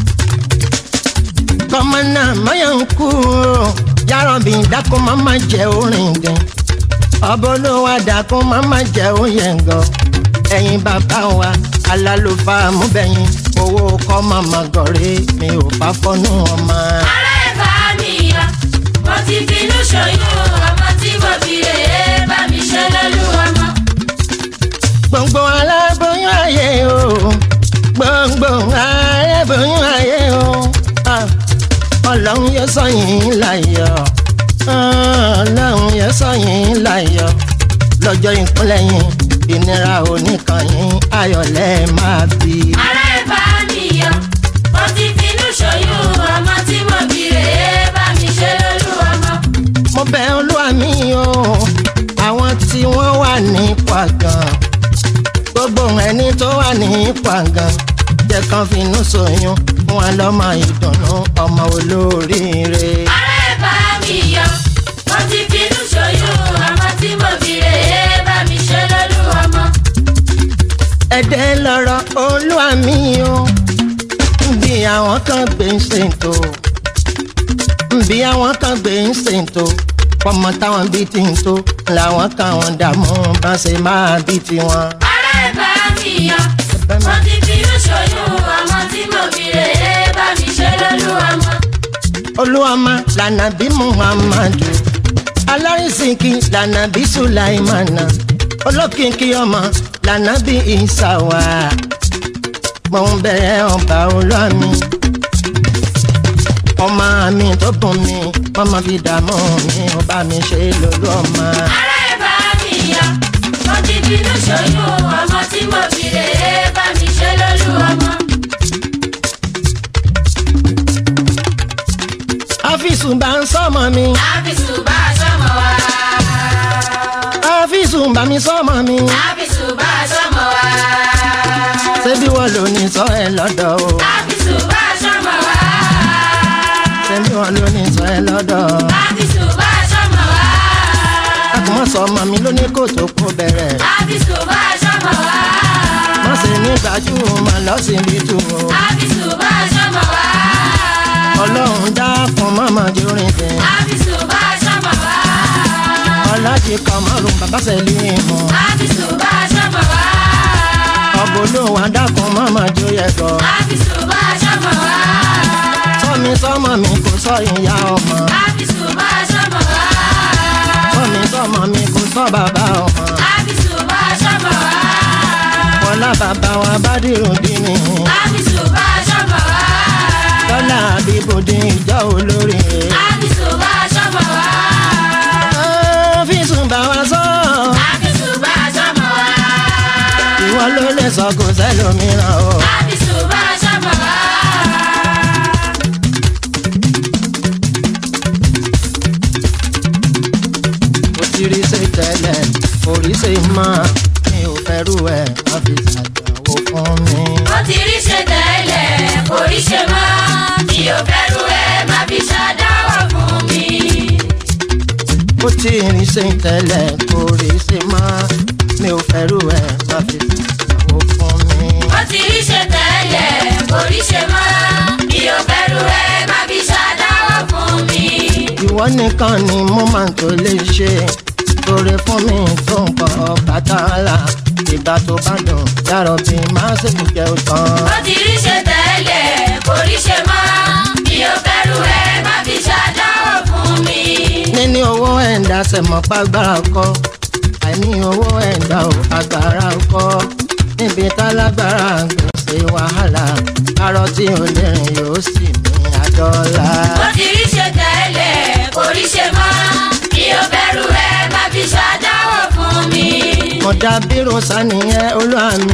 kọ́mọ náà mọ́yà ń kú o yàrá-bí dákun má má jẹ́ orin gan ọba olówó dákun má má jẹ́ oyin gan ẹ̀yin bàbá wa alálùfà múbẹ̀yìn owó kọ́ màmá gọ̀rẹ́ mi ò bá fọ́nú ọmọ. ara ẹ̀ bá mi yọ mo ti finú ṣoyún ọmọ tí mo bí rèé bá mi ṣe lólú ọmọ. gbòǹgbò aláboyún ayé o gbòǹgbò aláboyún ayé o Ah, ọlọ́run yóò sọ yín láyọ̀ Ah, ọlọ́run yóò sọ yín láyọ̀ lọ́jọ́ ìkúnlẹ̀ yín ìnira oníkànnì ayọ̀lẹ̀ máa bí. ara ẹ̀ bá mi yọ mo ti finú ṣoyún ọmọ tí mo bí rèé bá mi ṣe lólú ọmọ. mo bẹ̀ olúwa mi o àwọn tí wọ́n wà ní pàgàn gbogbo ẹni tó wà ní pàgàn jẹ́ kán finú ṣoyún fún wa lọ́mọ ìdùnnú ọmọ olóríire. ara ẹ̀ bá mi yọ mo ti finú ṣoyún ọmọ tí mo bí rèé bá mi ṣe lólú ọmọ. ẹ̀dẹ́ lọ́rọ̀ olúwa mi o bí àwọn kan gbé ń ṣètò bí àwọn kan gbé ń ṣètò pọmọ táwọn bí ti ń tó làwọn kan wọn dààmú bá ṣe máa bí tiwọn. ara ẹ̀ bá mi yọ mo ti finú ṣoyún ọmọ tí mo bí rèé bá mi ṣe lólú ọmọ. olúwàmá lànà bí muhammadu alárísìkí lànà bí sulaimana olókìkí ọmọ lànà bí ìsàwà mo ń bẹ̀rẹ̀ ọba olómi ọmọ mi tó bùn mi wọ́n máa fi dààmú mi ọba mi ṣe lólu ọmọ. Ará ẹ̀ bá mi yọ, mo ti bínú ṣoyún ọmọ tí mo fi rè é bá mi ṣe lólú ọmọ. áfíìsù bá ń sọmọ mi Ábísù bá aṣọ́mọ wa. áfíìsù bá mi sọmọ mi Ábísù bá aṣọ́mọ wa. ṣébí wọn ló ní sọ ẹ lọ́dọ̀ o Ábísù bá aṣọ́mọ wa. ṣébí wọn ló ní sọ ẹ lọ́dọ̀ Ábísù bá aṣọ́mọ wa. àkùmọ̀ sọmọ mi ló ní kó tó kó bẹ̀rẹ̀ Ábísù bá aṣọ́mọ wa. má ṣe ní gbajúmọ̀ lọ́sibítù o Ábísù bá aṣọ́mọ wa. ọlọ́run dákun mọ́mọ́ jórin fẹ́ Ábísù bá aṣọ́mọ wa. ọlájì kọmọrùn bàbá sẹ́lẹ̀ mọ́ Ábísù bá aṣọ́mọ wa. ọ̀bọ̀lọ́wà dákun mọ́mọ́ jó yẹ gbọ́ Ábísù bá aṣọ́mọ wa. sọ́mi sọ́mọ mi kò sọ ìyá ọmọ Ábísù bá aṣọ́mọ wa. sọ́mi sọ́mọ mi kò sọ bàbá ọmọ Ábísù bá aṣọ́mọ wa. ọlá bàbá wa bá dìrò dínì Ábísù bá aṣọ́mọ wa. lọ́lá àbíbòdì ìjọ olórí Ábísù bá aṣọ́mọ wa. ọ́fíìsì bá wa sọ Ábísù bá aṣọ́mọ wa. ìwọ ló lè sọ kò sẹ́lòmíràn o. Ábísù bá aṣọ́mọ wa. mo ti rí ṣe tẹ́lẹ̀ orí ṣe mọ́ mi ò fẹ́rù ẹ̀ má fi ṣàjàwó fún mi. Ó ti rí ṣe tẹ́lẹ̀, kò rí ṣe mọ́. Mi ò fẹ́rù ẹ̀, má fi ṣàdáwọ̀ fún mi. ó ti rí ṣe tẹ́lẹ̀ orí ṣe mọ́ mi ò fẹ́rù ẹ̀ má fi ṣàjàwó fún mi. Ó ti rí ṣe tẹ́lẹ̀, kò rí ṣe mọ́. Mi ò fẹ́rù ẹ̀, má fi ṣàdáwọ̀ fún mi. ìwọ nìkan ni mo máa tó lè ṣe oore fún mi tó ń pọ̀ bàtàlà ìgbà tó bá dùn yàrá bí má ṣe jẹ́ òtán. Ó ti rí ṣe tẹ́lẹ̀, kò rí ṣe mọ́. Mi ò fẹ́rù ẹ̀, má fi ṣàdáwọ̀ fún mi. níní owó ẹ̀ńdá sẹ̀mọ́ pàgbára kọ́ àìní owó ẹ̀ńdá ò agbára kọ́ níbi tálágbára gbèsè wàhálà arọ tí ò lè rìn yóò sì mí àdọ́là. Ó ti rí ṣe tẹ́lẹ̀, kò rí ṣe mọ́. Mi ò fẹ́rù ẹ̀, má fi ṣàdáwọ̀ fún mi. mo dá bírò sánìyẹn olúwa mi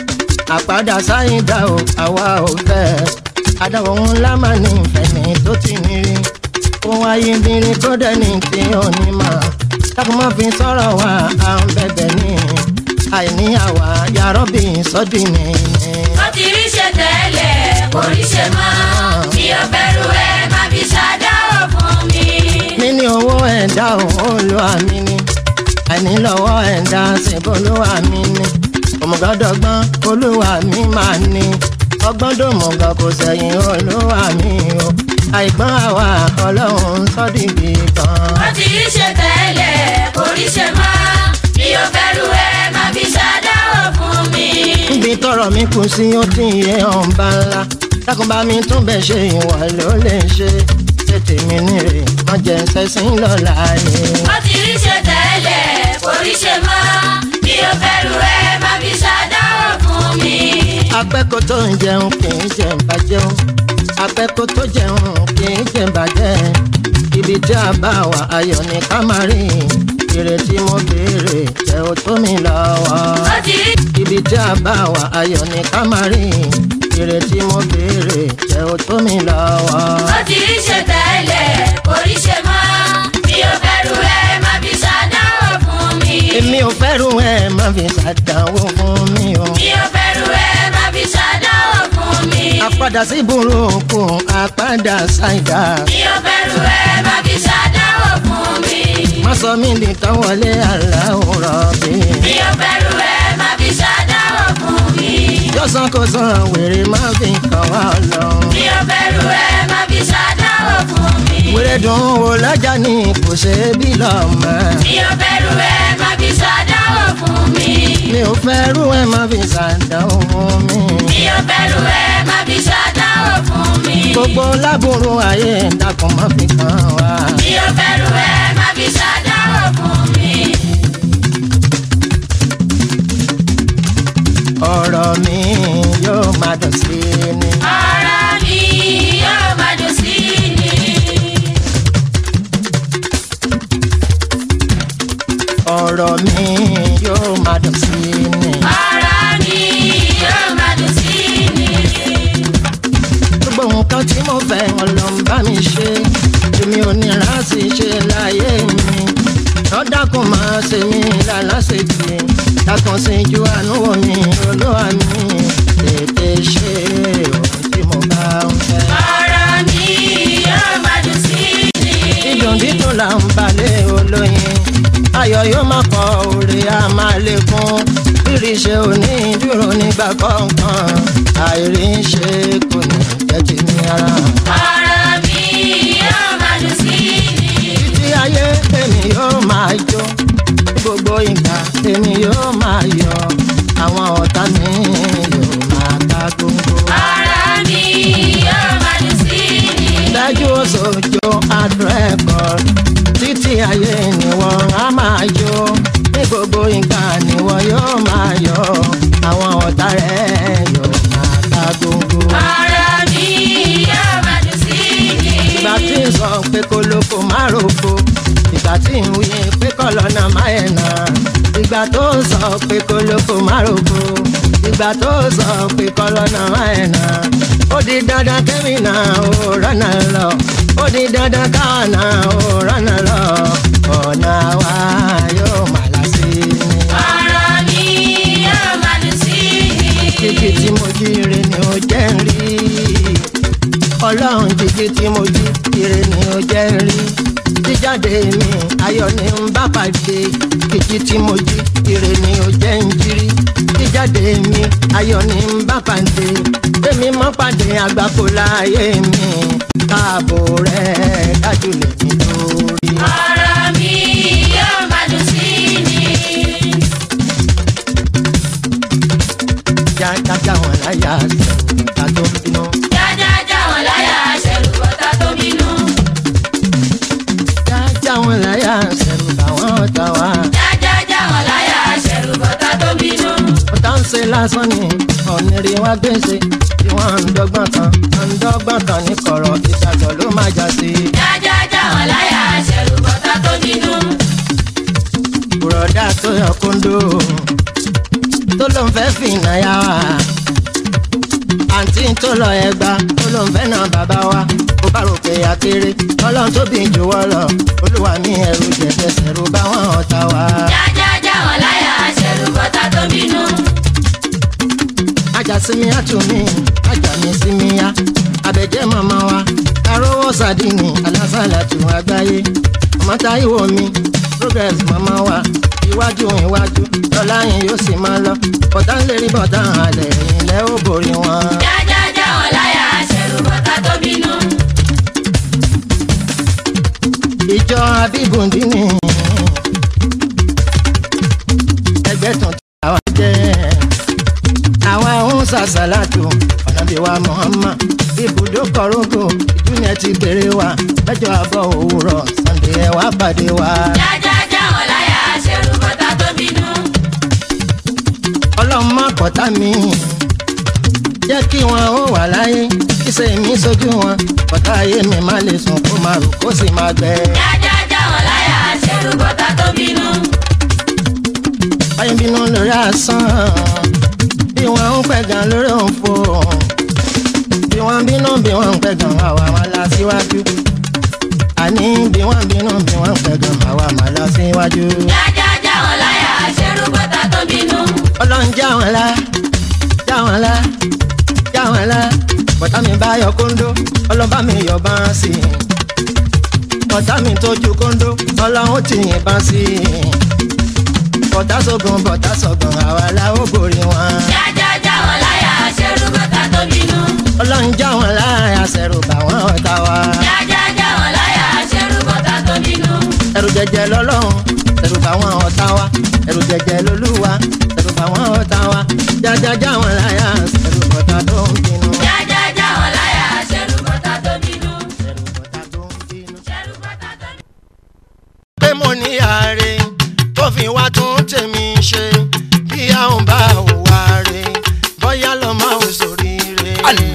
àpàdà sáyidá o àwa ò fẹ́ adáwọ̀ ńlá mà ní ìfẹ̀mí tó ti ní rí ohun ayébirin tó dẹ́ni tí ò ní mọ̀ dákun má fi sọ̀rọ̀ wá à ń bẹ̀bẹ̀ ní àìní àwa yàrá bí sọ́dí ni. Ó ti rí ṣe tẹ́lẹ̀, kò rí ṣe mọ́. Mi ò bẹ̀rù ẹ̀, má fi ṣàdáwọ̀ fún mi. níní owó ẹ̀dá òun olúwa mi ni àìní lọ́wọ́ ẹ̀dá ṣèbó olúwa mi ni òmùgọ́dọ̀gbọ́n olúwa mi máa ní ọgbọ́n dòmùgọ̀ kò sẹ́yìn olúwa mi o àìgbọ́n àwa ọlọ́run sọ́dìbì kan. Ó ti rí ṣe tẹ́lẹ̀, kò rí ṣe mọ́. Mi ò bẹ̀rù ẹ̀, má fi ṣàdáwọ̀ fún mi. níbi tọrọ mi kù sí ó ti yẹ ọba ńlá dákúnbá mi tún bẹ ṣe ìwọ ló lè ṣe tètè mi nírè má jẹ sẹsìn lọ́la ni. Ó ti rí ṣe tẹ́lẹ̀, kò rí ṣe mọ́. Mi ò bẹ̀rù ẹ̀, má fi ṣàdáwọ̀ fún mi. apẹ́kọ̀ tó ń jẹun kì í jẹ ìbàjẹ́un apẹ́kọ̀ tó jẹun kì í jẹ ìbàjẹ́ ibi tí a bá wà ayọ̀ ní ká máa rí ìrètí mo béèrè jẹ́ ó tó mi lọ́wọ́ Ó ti rí ibi tí a bá wà ayọ̀ ní ká máa rí ìrètí mo béèrè jẹ́ ó tó mi lọ́wọ́. ó ti rí ṣe tẹ́lẹ̀, kò rí ṣe mọ́. Mi ò bẹ̀rù ẹ̀, má fi ṣàdáwọ̀ fún mi. èmi ò fẹ́rù ẹ̀ má fi ṣàdánwò fún mi o. Mi ò bẹ̀rù ẹ̀, má fi ṣàdáwọ̀ fún mi. àpadà sí burúkú àpadà ṣàìdá Mi ò bẹ̀rù ẹ̀, má fi ṣàdáwọ̀ fún mi. má sọ mí di tán wọlé aláwòrán bí. Mi ò bẹ̀rù ẹ̀, má fi ṣàdáwọ̀ fún mi. yọ̀sán kò sàn wèrè má fi kàn wá lọ. Mi ò bẹ̀rù ẹ̀, má fi ṣàdáwọ̀ fún mi. wèrè dùn wò lájà ní kò ṣe é bí lọ́mọ. Mi ò bẹ̀rù ẹ̀, má fi ṣàdáwọ̀ fún mi. mi ò fẹ́rù ẹ̀ má fi ṣàdánwò fún mi. Mi ò bẹ̀rù ẹ̀, má fi ṣàdáwọ̀ fún mi. gbogbo láburú ayé dákun má fi kàn wá. Mi ò bẹ̀rù ẹ̀, má fi ṣàdáwọ̀ fún mi. ọ̀rọ̀ mi yóò máa dùn sí i ni. ọ̀rọ̀ mi yóò máa dùn sí ni. ọ̀rọ̀ mi yóò máa dùn sí i ni. ọ̀rọ̀ mi yóò máa dùn sí ni. gbogbo nǹkan tí mo fẹ́ ọlọ́run bá mi ṣe èmi ò ní láti ṣe láyé mi lọ́dàkùn máa ṣe mí lálásètì dákun sí ju àánú wò mí olúwa mi tètè ṣe ohun tí mo bá ń fẹ́. ọ̀rọ̀ mi yóò máa dùn sí ni. dídùn dídùn là ń balẹ̀ olóyin ayọ̀ yóò máa pọ̀ òrè á máa lékún rírì ṣe òní dúró nígbà kọ̀ọ̀kan àìrí ṣe kò ní jẹ́ ti ní ara. ọ̀rọ̀ mi yóò máa dùn sí ni. títí ayé èmi yóò máa jó gbogbo ìgbà èmi yóò máa yọ àwọn ọ̀tá mi yóò máa ká gbogbo. ọ̀rọ̀ mi yóò máa dùn sí ni. dájú òṣòjò àdúrẹ́kọ̀ títí ayé ni wọ́n á máa jó ní gbogbo ìgbà ni wọ́n yóò máa yọ àwọn ọ̀tá rẹ̀ yóò máa ká gbogbo. ọ̀rọ̀ mi yóò máa dùn sí ni. ìgbà tí ń sọ pé kó lóko má roko ìgbà tí ń wí pé kọ́lọ́nà má ẹ̀nà ìgbà tó ń sọ pé kó lóko má roko ìgbà tó ń sọ pé kọ́lọ́nà má ẹ̀nà ó di dandan kẹ́mi náà ó rọ́nà lọ ó di dandan káwọn náà ó rọ́nà lọ ọ̀nà wa yóò má lásì ní. ọ̀rọ̀ mi yóò máa dùn sí ni. kíkí tí mo jí ire ni ó jẹ́ ń rí ọlọ́run jíjí tí mo jí ire ni ó jẹ́ ń rí jíjáde mi ayọ̀ ni ń bá pàdé kíkí tí mo jí ire ni ó jẹ́ ń jírí jíjáde mi ayọ̀ ni ń bá pàdé èmi mọ́ pàdé àgbákò láàyè mi káàbò rẹ̀ dájú lè mi lórí. ọ̀rọ̀ mi yóò máa dùn sí ni. jájájá wọn láyà sẹ́yìn ká tó bínú. jájájá wọn láyà ṣẹ̀rù bọ́tà tó bínú. jájá wọn láyà sẹ́yìn káwọn ọ̀tá wa. jájájá wọn láyà ṣẹ̀rù bọ́tà tó bínú. ọ̀tá ń ṣe lásán ni ọ̀nìrì wá gbèsè tí wọ́n ń dọ́gbọ́n kan ń dọ́gbọ́n kan ní kọ̀rọ̀ ìgbàgbọ́ ló máa já sí. jájájá wọn láyà ṣẹ̀rù bọ́tà tó bínú. bùrọ̀dá tó yọ kóńdó tó ló ń fẹ́ fi ìnáyà wá. àǹtí tó lọ ẹgbà tó ló ń fẹ́ náà bàbá wa ó bá rò pé akéré ọlọ́run tó bí jù wọ́ lọ olúwa mi ẹrù jẹ̀jẹ̀ sẹ̀rù báwọn ọ̀tá wa. jájájá wọn láyà ṣẹ̀rù bọ́tà tó bínú. ajá sí mi àtúnmí ajá mi sí mi yá abẹ́jẹ́ màmá wa arówó sàdínì alásàlà tún àgbáyé ọmọ táyíwò mi progress màmá wa iwájú iwájú lọ́lá yín yóò sì máa lọ bọ̀tá ń lè rí bọ̀tá àlẹ́ ilẹ̀ ó borí wọn. jájájá wọn láyà ṣẹ̀rù bọ́tà tó bínú. ìjọ abíbùndínì ẹgbẹ́ tuntun àwa jẹ́ àwa ń ṣàṣàlátù ọ̀nàbí wa Muhammad ibùdó kọ̀rọ̀gò ìdúnyẹ ti bèrè wa mẹ́jọ àbọ̀ òwúrọ̀ Sunday ẹ̀ wá pàdé wa. jájájá wọn láyà ṣẹ̀rù bọ́tà tó bínú. ọlọ́run má kọ́tà mi jẹ́ kí wọn ó wà láyé kíṣe mi sójú wọn kọ́tà ayé mi má lè sùn kó máa rò kó sì máa gbẹ. jájájá wọn láyà ṣẹ̀rù bọ́tà tó bínú. báyìí bínú lórí asán bí wọn ń pẹ̀gàn lórí òǹfò bí wọn bínú bí wọn ń pẹ̀gàn àwa máa la síwájú àní bí wọn bínú bí wọn ń pẹ̀gàn àwa máa la síwájú. jájájá wọn láyà ṣẹ̀rù bọ́tà tó bínú. ọlọ́run já wọn lá já wọn lá já wọn lá bọ́tà mi bá yọ kóńdó ọlọ́ba mi yọ bá ń sí i bọ́tà mi tójú kóńdó ọlọ́run ti yìnbọn sí i bọ́tà sógun bọ́tà sọ̀gbọ̀n àwa la ó borí wọn. jájájá wọn láyà ṣẹ̀rù bọ́tà tó bínú. ọlọ́run já wọn láàyà sẹ̀rù bá wọn ọ̀tá wa. jájájá wọn láyà ṣẹ̀rù bọ́tà tó bínú. ẹ̀rù jẹjẹ lọ́lọ́run ẹ̀rù bá wọn ọ̀tá wa ẹ̀rù jẹjẹ lolúwa ẹ̀rù bá wọn ọ̀tá wa jájájá wọn láyà sẹ̀rù bọ́tà tó ń bínú. jájájá wọn láyà ṣẹ̀rù bọ́tà tó bínú. sẹ̀rù bọ́tà tó ń bínú. ṣẹ̀rù bọ́tà tó bínú. pé mo ní ààrẹ tó fi wá tún tèmi ṣe bí àwọn bá wà rè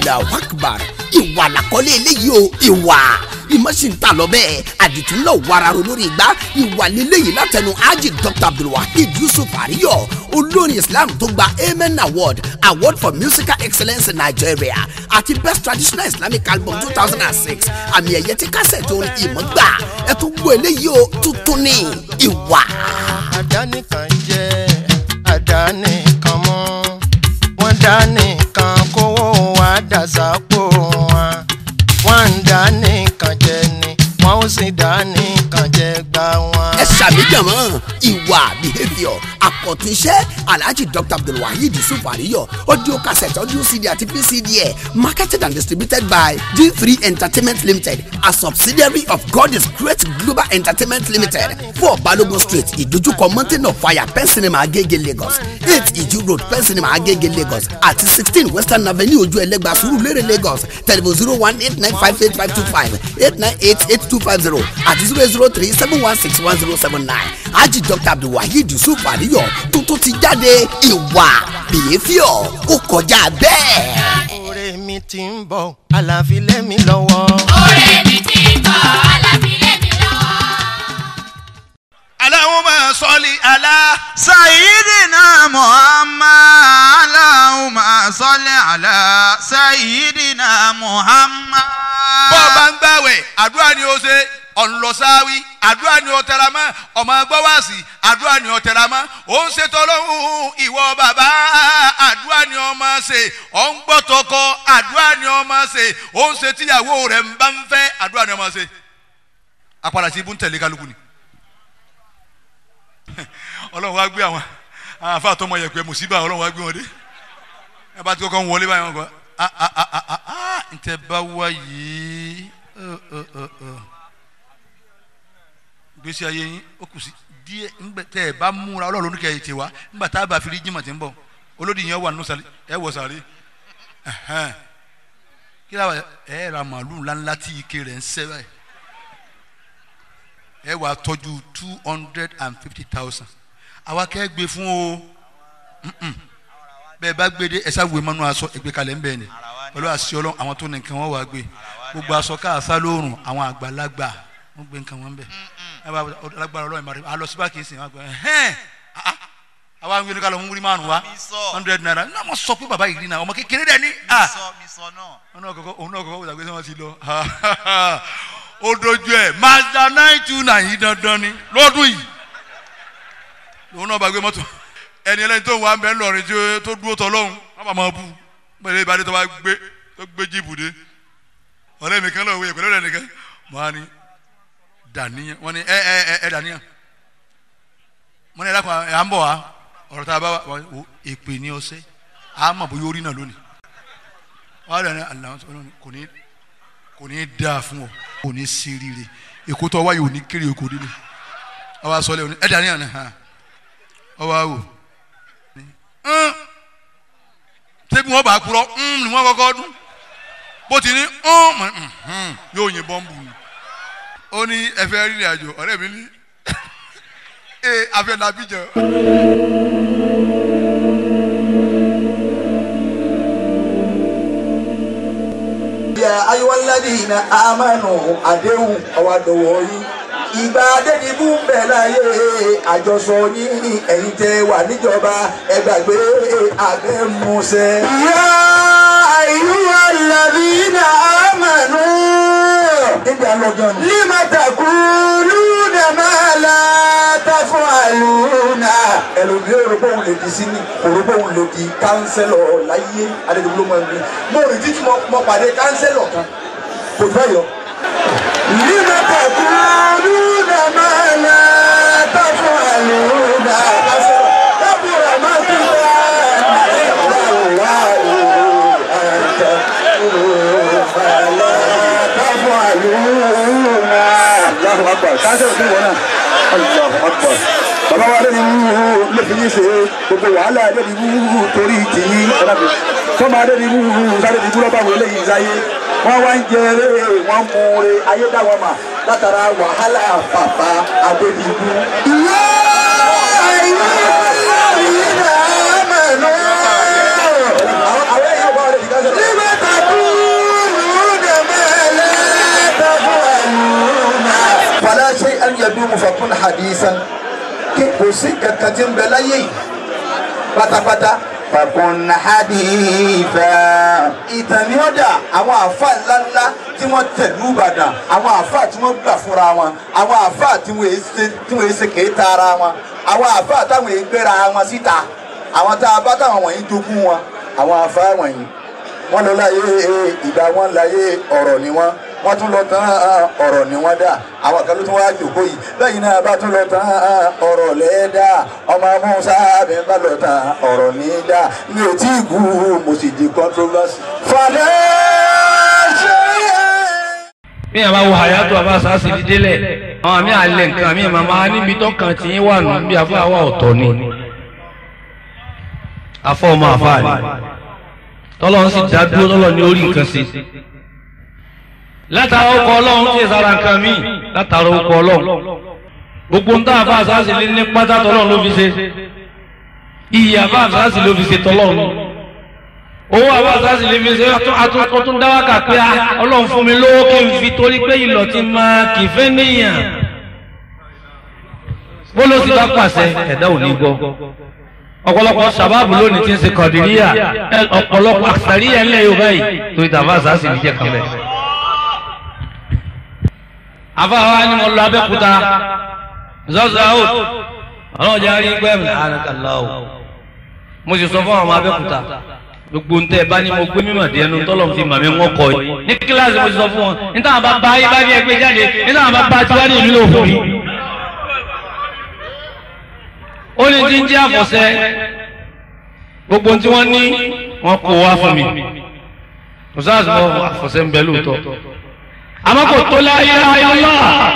allah akbar ìwà làkọ́lé eléyìí o ìwà ìmọ̀sí ń tà lọ bẹ́ẹ̀ àdìtún náà wararo lórí igbá ìwà lélẹ́yìí látẹnu hajj dr abdulwahid yusuf àríyọ olórin islam tó gba amen award award for musical excellence in nigeria àti best traditional islamic album two thousand and six àmì ẹ̀yẹ tí kásẹ̀tì orin ìmọ̀ gbà ẹ̀ tún gbọ́ eléyìí o tuntun ní ìwà. àdánìkan jẹ́ àdánìkan mọ́ wọ́n dánìkan kówó wa dàsápò wọn wọ́n ń dánìkan jẹ ni wọ́n ó sì dánìkan jẹ gbà wọn. ẹ ṣàmìjàmọ́ ìwà behaviour àkọ́túnṣe alhaji dr abdulwaheed yusuf àríyọ audio cassette audio cd àti pcd ẹ̀ marketed and distributed by g3 entertainment limited a subsidiary of god is great global entertainment limited four balogun street ìdójúkọ mountain of fire pen cinema agege lagos eight iju road pen cinema agege lagos àti sixteen western avenue ojú ẹlẹ́gba surulere lagos telephone zero one eight nine five eight five two five eight nine eight eight two five zero àti zero zero three seven one six one zero seven nine haji dr abdulwaheed yusuf àríyọ tuntun ti jáde ìwà behaviour ó kọjá bẹ́ẹ̀. oore mi ti ń bọ̀ àlàáfíà lẹ́mi lọ́wọ́. Ọ̀rẹ́ mi ti ń bọ̀, alábìlẹ̀ mi lọ́wọ́. Allahumma salli ala سيدنا محمد اللهم صل على سيدنا محمد bọ́ ọ bá ń gbàwẹ̀ àdúrà ni ó ṣe ọ̀nlọ́sáwí àdúrà ni ó tẹra mọ́ ọmọ gbọ́wàsì àdúrà ni ó tẹra mọ́ ó ń ṣètò ọlọ́run ìwọ bàbá àdúrà ni ó máa ṣe ó ń gbọ́ tọkọ àdúrà ni ó máa ṣe ó ń ṣe tíyàwó rẹ̀ ń bá ń fẹ́ àdúrà ni ó máa ṣe apàdà sí ibú ń tẹ̀lé kálukú ni ọlọ́run wá gbé àwọn àwọn afa àtọmọ yẹpẹ mùsíbà ọlọ́run wá gbé wọn dé ẹ bá ti kọ́kọ́ ń wọlé báyìí wọn kọ́ ah ah ah ah ah ah ntẹ bá wá yìí ọ ọ ọ ọ gbèsè ayé yín ó kù sí díẹ̀ ńgbẹ tẹ ẹ bá múra ọlọ́run ní kẹyìí tè wá ńgbà tá a bá fi rí jimá tí ń bọ̀ olódì yẹn wà nínú sàlẹ̀ ẹ wọ sàlẹ̀ ẹhẹn kí ló wà ẹ ra màálù ńláńlá tí ike rẹ̀ ń sẹ́ báyìí ẹ wà tọ́jú two hundred and fifty thousand àwa kẹ́ gbé fún o Mm-mm. bẹ́ẹ̀ bá gbé dé ẹ̀sà wé mọ́nú aṣọ ẹgbẹ́ kalẹ̀ ń bẹ̀ ni pẹ̀lú àṣẹ ọlọ́run àwọn tó ní nǹkan wọn wà gbé gbogbo aṣọ káàsá lóòrùn àwọn àgbàlagbà wọn gbé nǹkan wọn bẹ̀ ẹ bá alágbára ọlọ́run ìmọ̀ràn alọ síbá kìí sìn wọn gbẹ ẹhẹ́n ah, ah. àwa ń gbé ní kálọ̀ múrí márùn wa hundred naira ní àwọn sọ pé bàbá yìí rí náà ọmọ kékeré dẹ̀ ní ah òun náà kọ́kọ́ òun náà kọ́kọ́ wòlá gbé sẹ́wọ̀n ti lọ ó dojú ẹ̀ mazda nine two nine yìí dandan ni lọ́dún yìí lòun náà bá gbé mọ́tò ẹni ẹlẹ́ni tó ń wá bẹ́ẹ̀ lọ́rin tí ó- tó dúró tọ́ lọ́hùn wọ́n bá máa bú pẹ̀lú ìbádé tó bá gbé tó gbé jíìpù dé ọ̀rẹ́ mi kan lọ́wọ́ ìyẹn pẹ̀lú ọ̀rẹ́ nìkan mọ́ á ní dàníyàn wọ́n ní ẹ ẹ ẹ ẹ dàníyàn wọ́n ní ẹ̀dàkùn ẹ̀ à ń bọ̀ wá ọ̀rọ̀ tá a bá wà wò èpè ní ọsẹ́ à á mọ̀ bóyá orí náà lónìí wọ́n á dàní àlàó kò ní kò ní dáa fún ọ kò ní sí rire èkó tó wáyé ò ní kéré èkó délé ọwọ́ asọ́lẹ̀ òní ẹ̀ dàníyàn ni hàn ọwọ́ àwò ń ṣébi wọn bá kúrọ ń ni wọn kọ́kọ́ dún bó ti ní ń mọ̀ ń yóò yin bọ́ǹbù ni ó ní ẹ̀fẹ́ rìnrìn àjò ọ̀rẹ́ mi ní ee afẹ́ làbíjọ. ya ayiwaladina amanu àdéhùn ọwọ́ àdọ̀wọ́ yín ìgbà adédìbò ń bẹ̀ láyé àjọsọ yín ẹ̀yin tẹ́ wà níjọba ẹ gbàgbé abẹ́musẹ́. ya ayiwaladina amanu. níbi àlọ́jọ́ ni. lima takuluna ma la tafaluna. ẹlòmí òrùbọ̀ òun lè di sini òrùbọ̀ òun lè di kánsẹ́lọ̀ láyé adédìbò ló máa ń gbé. mo rí títí mo mo pàdé kánsẹ́lọ̀ kan kò fẹ́ yọ. lima takuluna ma la tafaluna. kánsẹ́lọ̀ kábùrà má ti bá wà àtà fàlà tafaluna. Allahu akbar kánsẹ́lọ̀ kí wọ́n náà. Allahu akbar bàbá wa lórí wúwo lè fi yín ṣe gbogbo wàhálà lórí wúwo torí tìyín ọ̀dàbí tọ́ba lórí wúwo sáré ti dúró báwo eléyìí sáyé wọ́n wá ń jẹ eré wọ́n mú re ayédáwọ̀ mà látara wàhálà bàbá adébíyú. ìyá ìyá ìyá mẹ́nu. àwọn èèyàn bá wọlé ìdíkà sọ̀rọ̀. nígbà tàbí sí kankan tí ń bẹ láyé yìí pátápátá فكن حديثا ìtàn ni ó dà àwọn àáfà ńláńlá tí wọ́n tẹ̀lú ìbàdàn àwọn àáfà tí wọ́n gbà fúnra wọn àwọn àáfà tí wọ́n èé ṣe tí wọ́n èé ṣe kéétà ara wọn àwọn àáfà táwọn èé gbéra wọn síta àwọn tá a bá táwọn wọ̀nyí jogún wọn àwọn àáfà wọ̀nyí wọ́n lọ láyé ìgbà wọn láyé ọ̀rọ̀ ni wọ́n wọ́n tún lọ tán ọ̀rọ̀ ni wọ́n dà àwọn kan ló tún wá jòkó yìí lẹ́yìn náà bá tún lọ tán ọ̀rọ̀ lẹ́ẹ̀dá ọmọ musa mi bá lọ tán ọ̀rọ̀ ní dà mi ò tí ì kú mo sì di controversy. falẹ̀ ṣe é. bí yàrá wo àyàtọ̀ àbáṣà sì fi délẹ̀ àwọn àmì àlẹ́ nǹkan àmì màmá níbi tó kàn tí yín wà nù bí afọ àwa ọ̀tọ̀ ni afọ ọmọ àfa ni tọ́lọ́run sì dá dúró tọ́lọ́ ní orí nǹkan sí látara ọkọ̀ ọlọ́run tí ìsara nǹkan míì látara ọkọ̀ ọlọ́run gbogbo ń tá àfa àṣàṣì lé ní pátá tọ́lọ́run ló fi ṣe iyì àfa àṣàṣì ló fi ṣe tọ́lọ́run owó àfa àṣàṣì lè fi ṣe ó tún dá wákà pé ọlọ́run fún mi lówó kí n fi torí pé ìlọ̀ ti máa kì í fẹ́ níyàn bó ló ti bá pàṣẹ ẹ̀dá ò ní gbọ́ ọ̀pọ̀lọpọ̀ sábàbù lónìí ti ń ṣe kọ̀dìríyà ọ̀pọ̀lọpọ̀ àṣàríyà ńlẹ̀ yorùbá yìí torí tàbá àṣàṣì ní jẹ́ kan bẹ́ẹ̀. afáwa ni mo lọ abẹ́kúta zọ́zọ́ out ọlọ́run jẹ́ àárín pẹ́ mi àrùnkàlá o mo sì sọ fún àwọn ọmọ abẹ́kúta gbogbo ntẹ bá ní mo gbé mímọ̀ díẹ̀ nu tọ́lọ̀ fi màmí wọn kọ yìí ní kíláàsì mo sì sọ fún wọn níta àwọn bàbá yìí bá ní ẹgbẹ́ jáde níta àwọn bàbá tiwa ní ìlú òfò yìí ó ní tí ń jẹ́ àfọ̀sẹ́ gbogbo tí wọ́n ní wọ́n kó wá fún mi ọ̀sáàsì mọ́ àfọ̀sẹ́ ń bẹ lóòótọ́ àmọ́ kò tó láyé ayé lọ́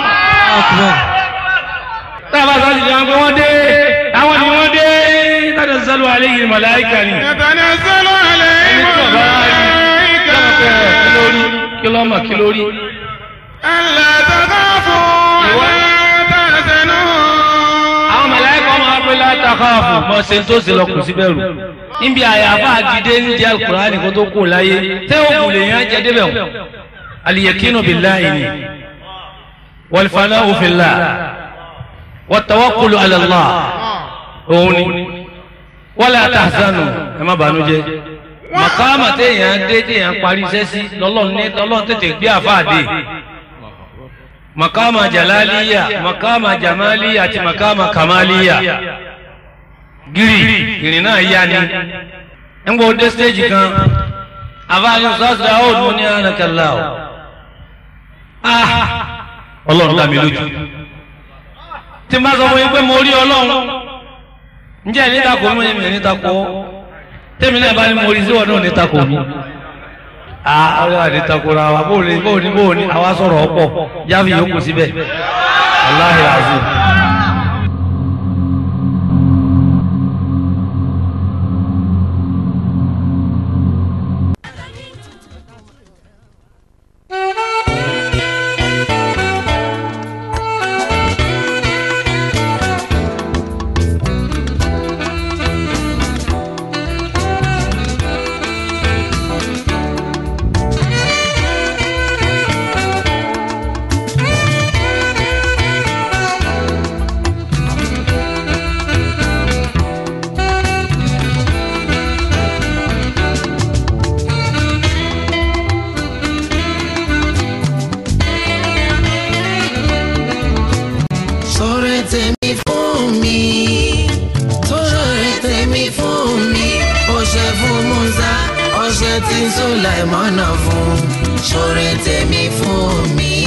tábà sáà ti jẹun pé wọ́n dé àwọn ni wọ́n dé tàbí sálù alẹ́ yìí màláìkà ni يتنزل عليهم الملائكة kí ló mọ̀ kí ló rí ألا تخافوا ولا تحزنوا àwọn màláìkà máa pé látàkàfù mọ ṣe tó ṣe lọ kù sí bẹ̀rù níbi àyàfà àdìdé ń jẹ alukurani kó tó kù láyé tẹ òkú lè yàn jẹ débẹ̀ wọn aliyakinu billahi ni walfana'u fillah wattawakkulu ala Allah òun ni wala tahzanu ẹ má bànújẹ́ màkàmà téèyàn dé téèyàn parí iṣẹ́ sí lọ́lọ́run ní lọ́lọ́run tètè gbé àfáàdé makama jalaliya makama jamaliya àti makama kamaliya giri ìrìn náà yá ni ń gbọ́ dé stéèjì kan àbáyọ sọ́ọ̀sì àwọn òdùn ní ànàkàlà o ọlọ́run dá mi lójú tí n bá sọ fún yín pé mo rí ọlọ́run ǹjẹ́ ní takò mi ní ní takò tẹ́mi náà bá ní mo rí síwọ́n náà ní takò mi àwọn àdìtakora wa bó ní bó ní bó ní àwa sọ̀rọ̀ ọ̀pọ̀ jáfi yòókù síbẹ̀ aláhi azim. sọ̀rọ̀ tèmi fún mi sọ̀rọ̀ tèmi fún mi ó ṣe fún Musa ó ṣe tí Sùláìmọ́nà fún sọ̀rọ̀ tèmi fún mi.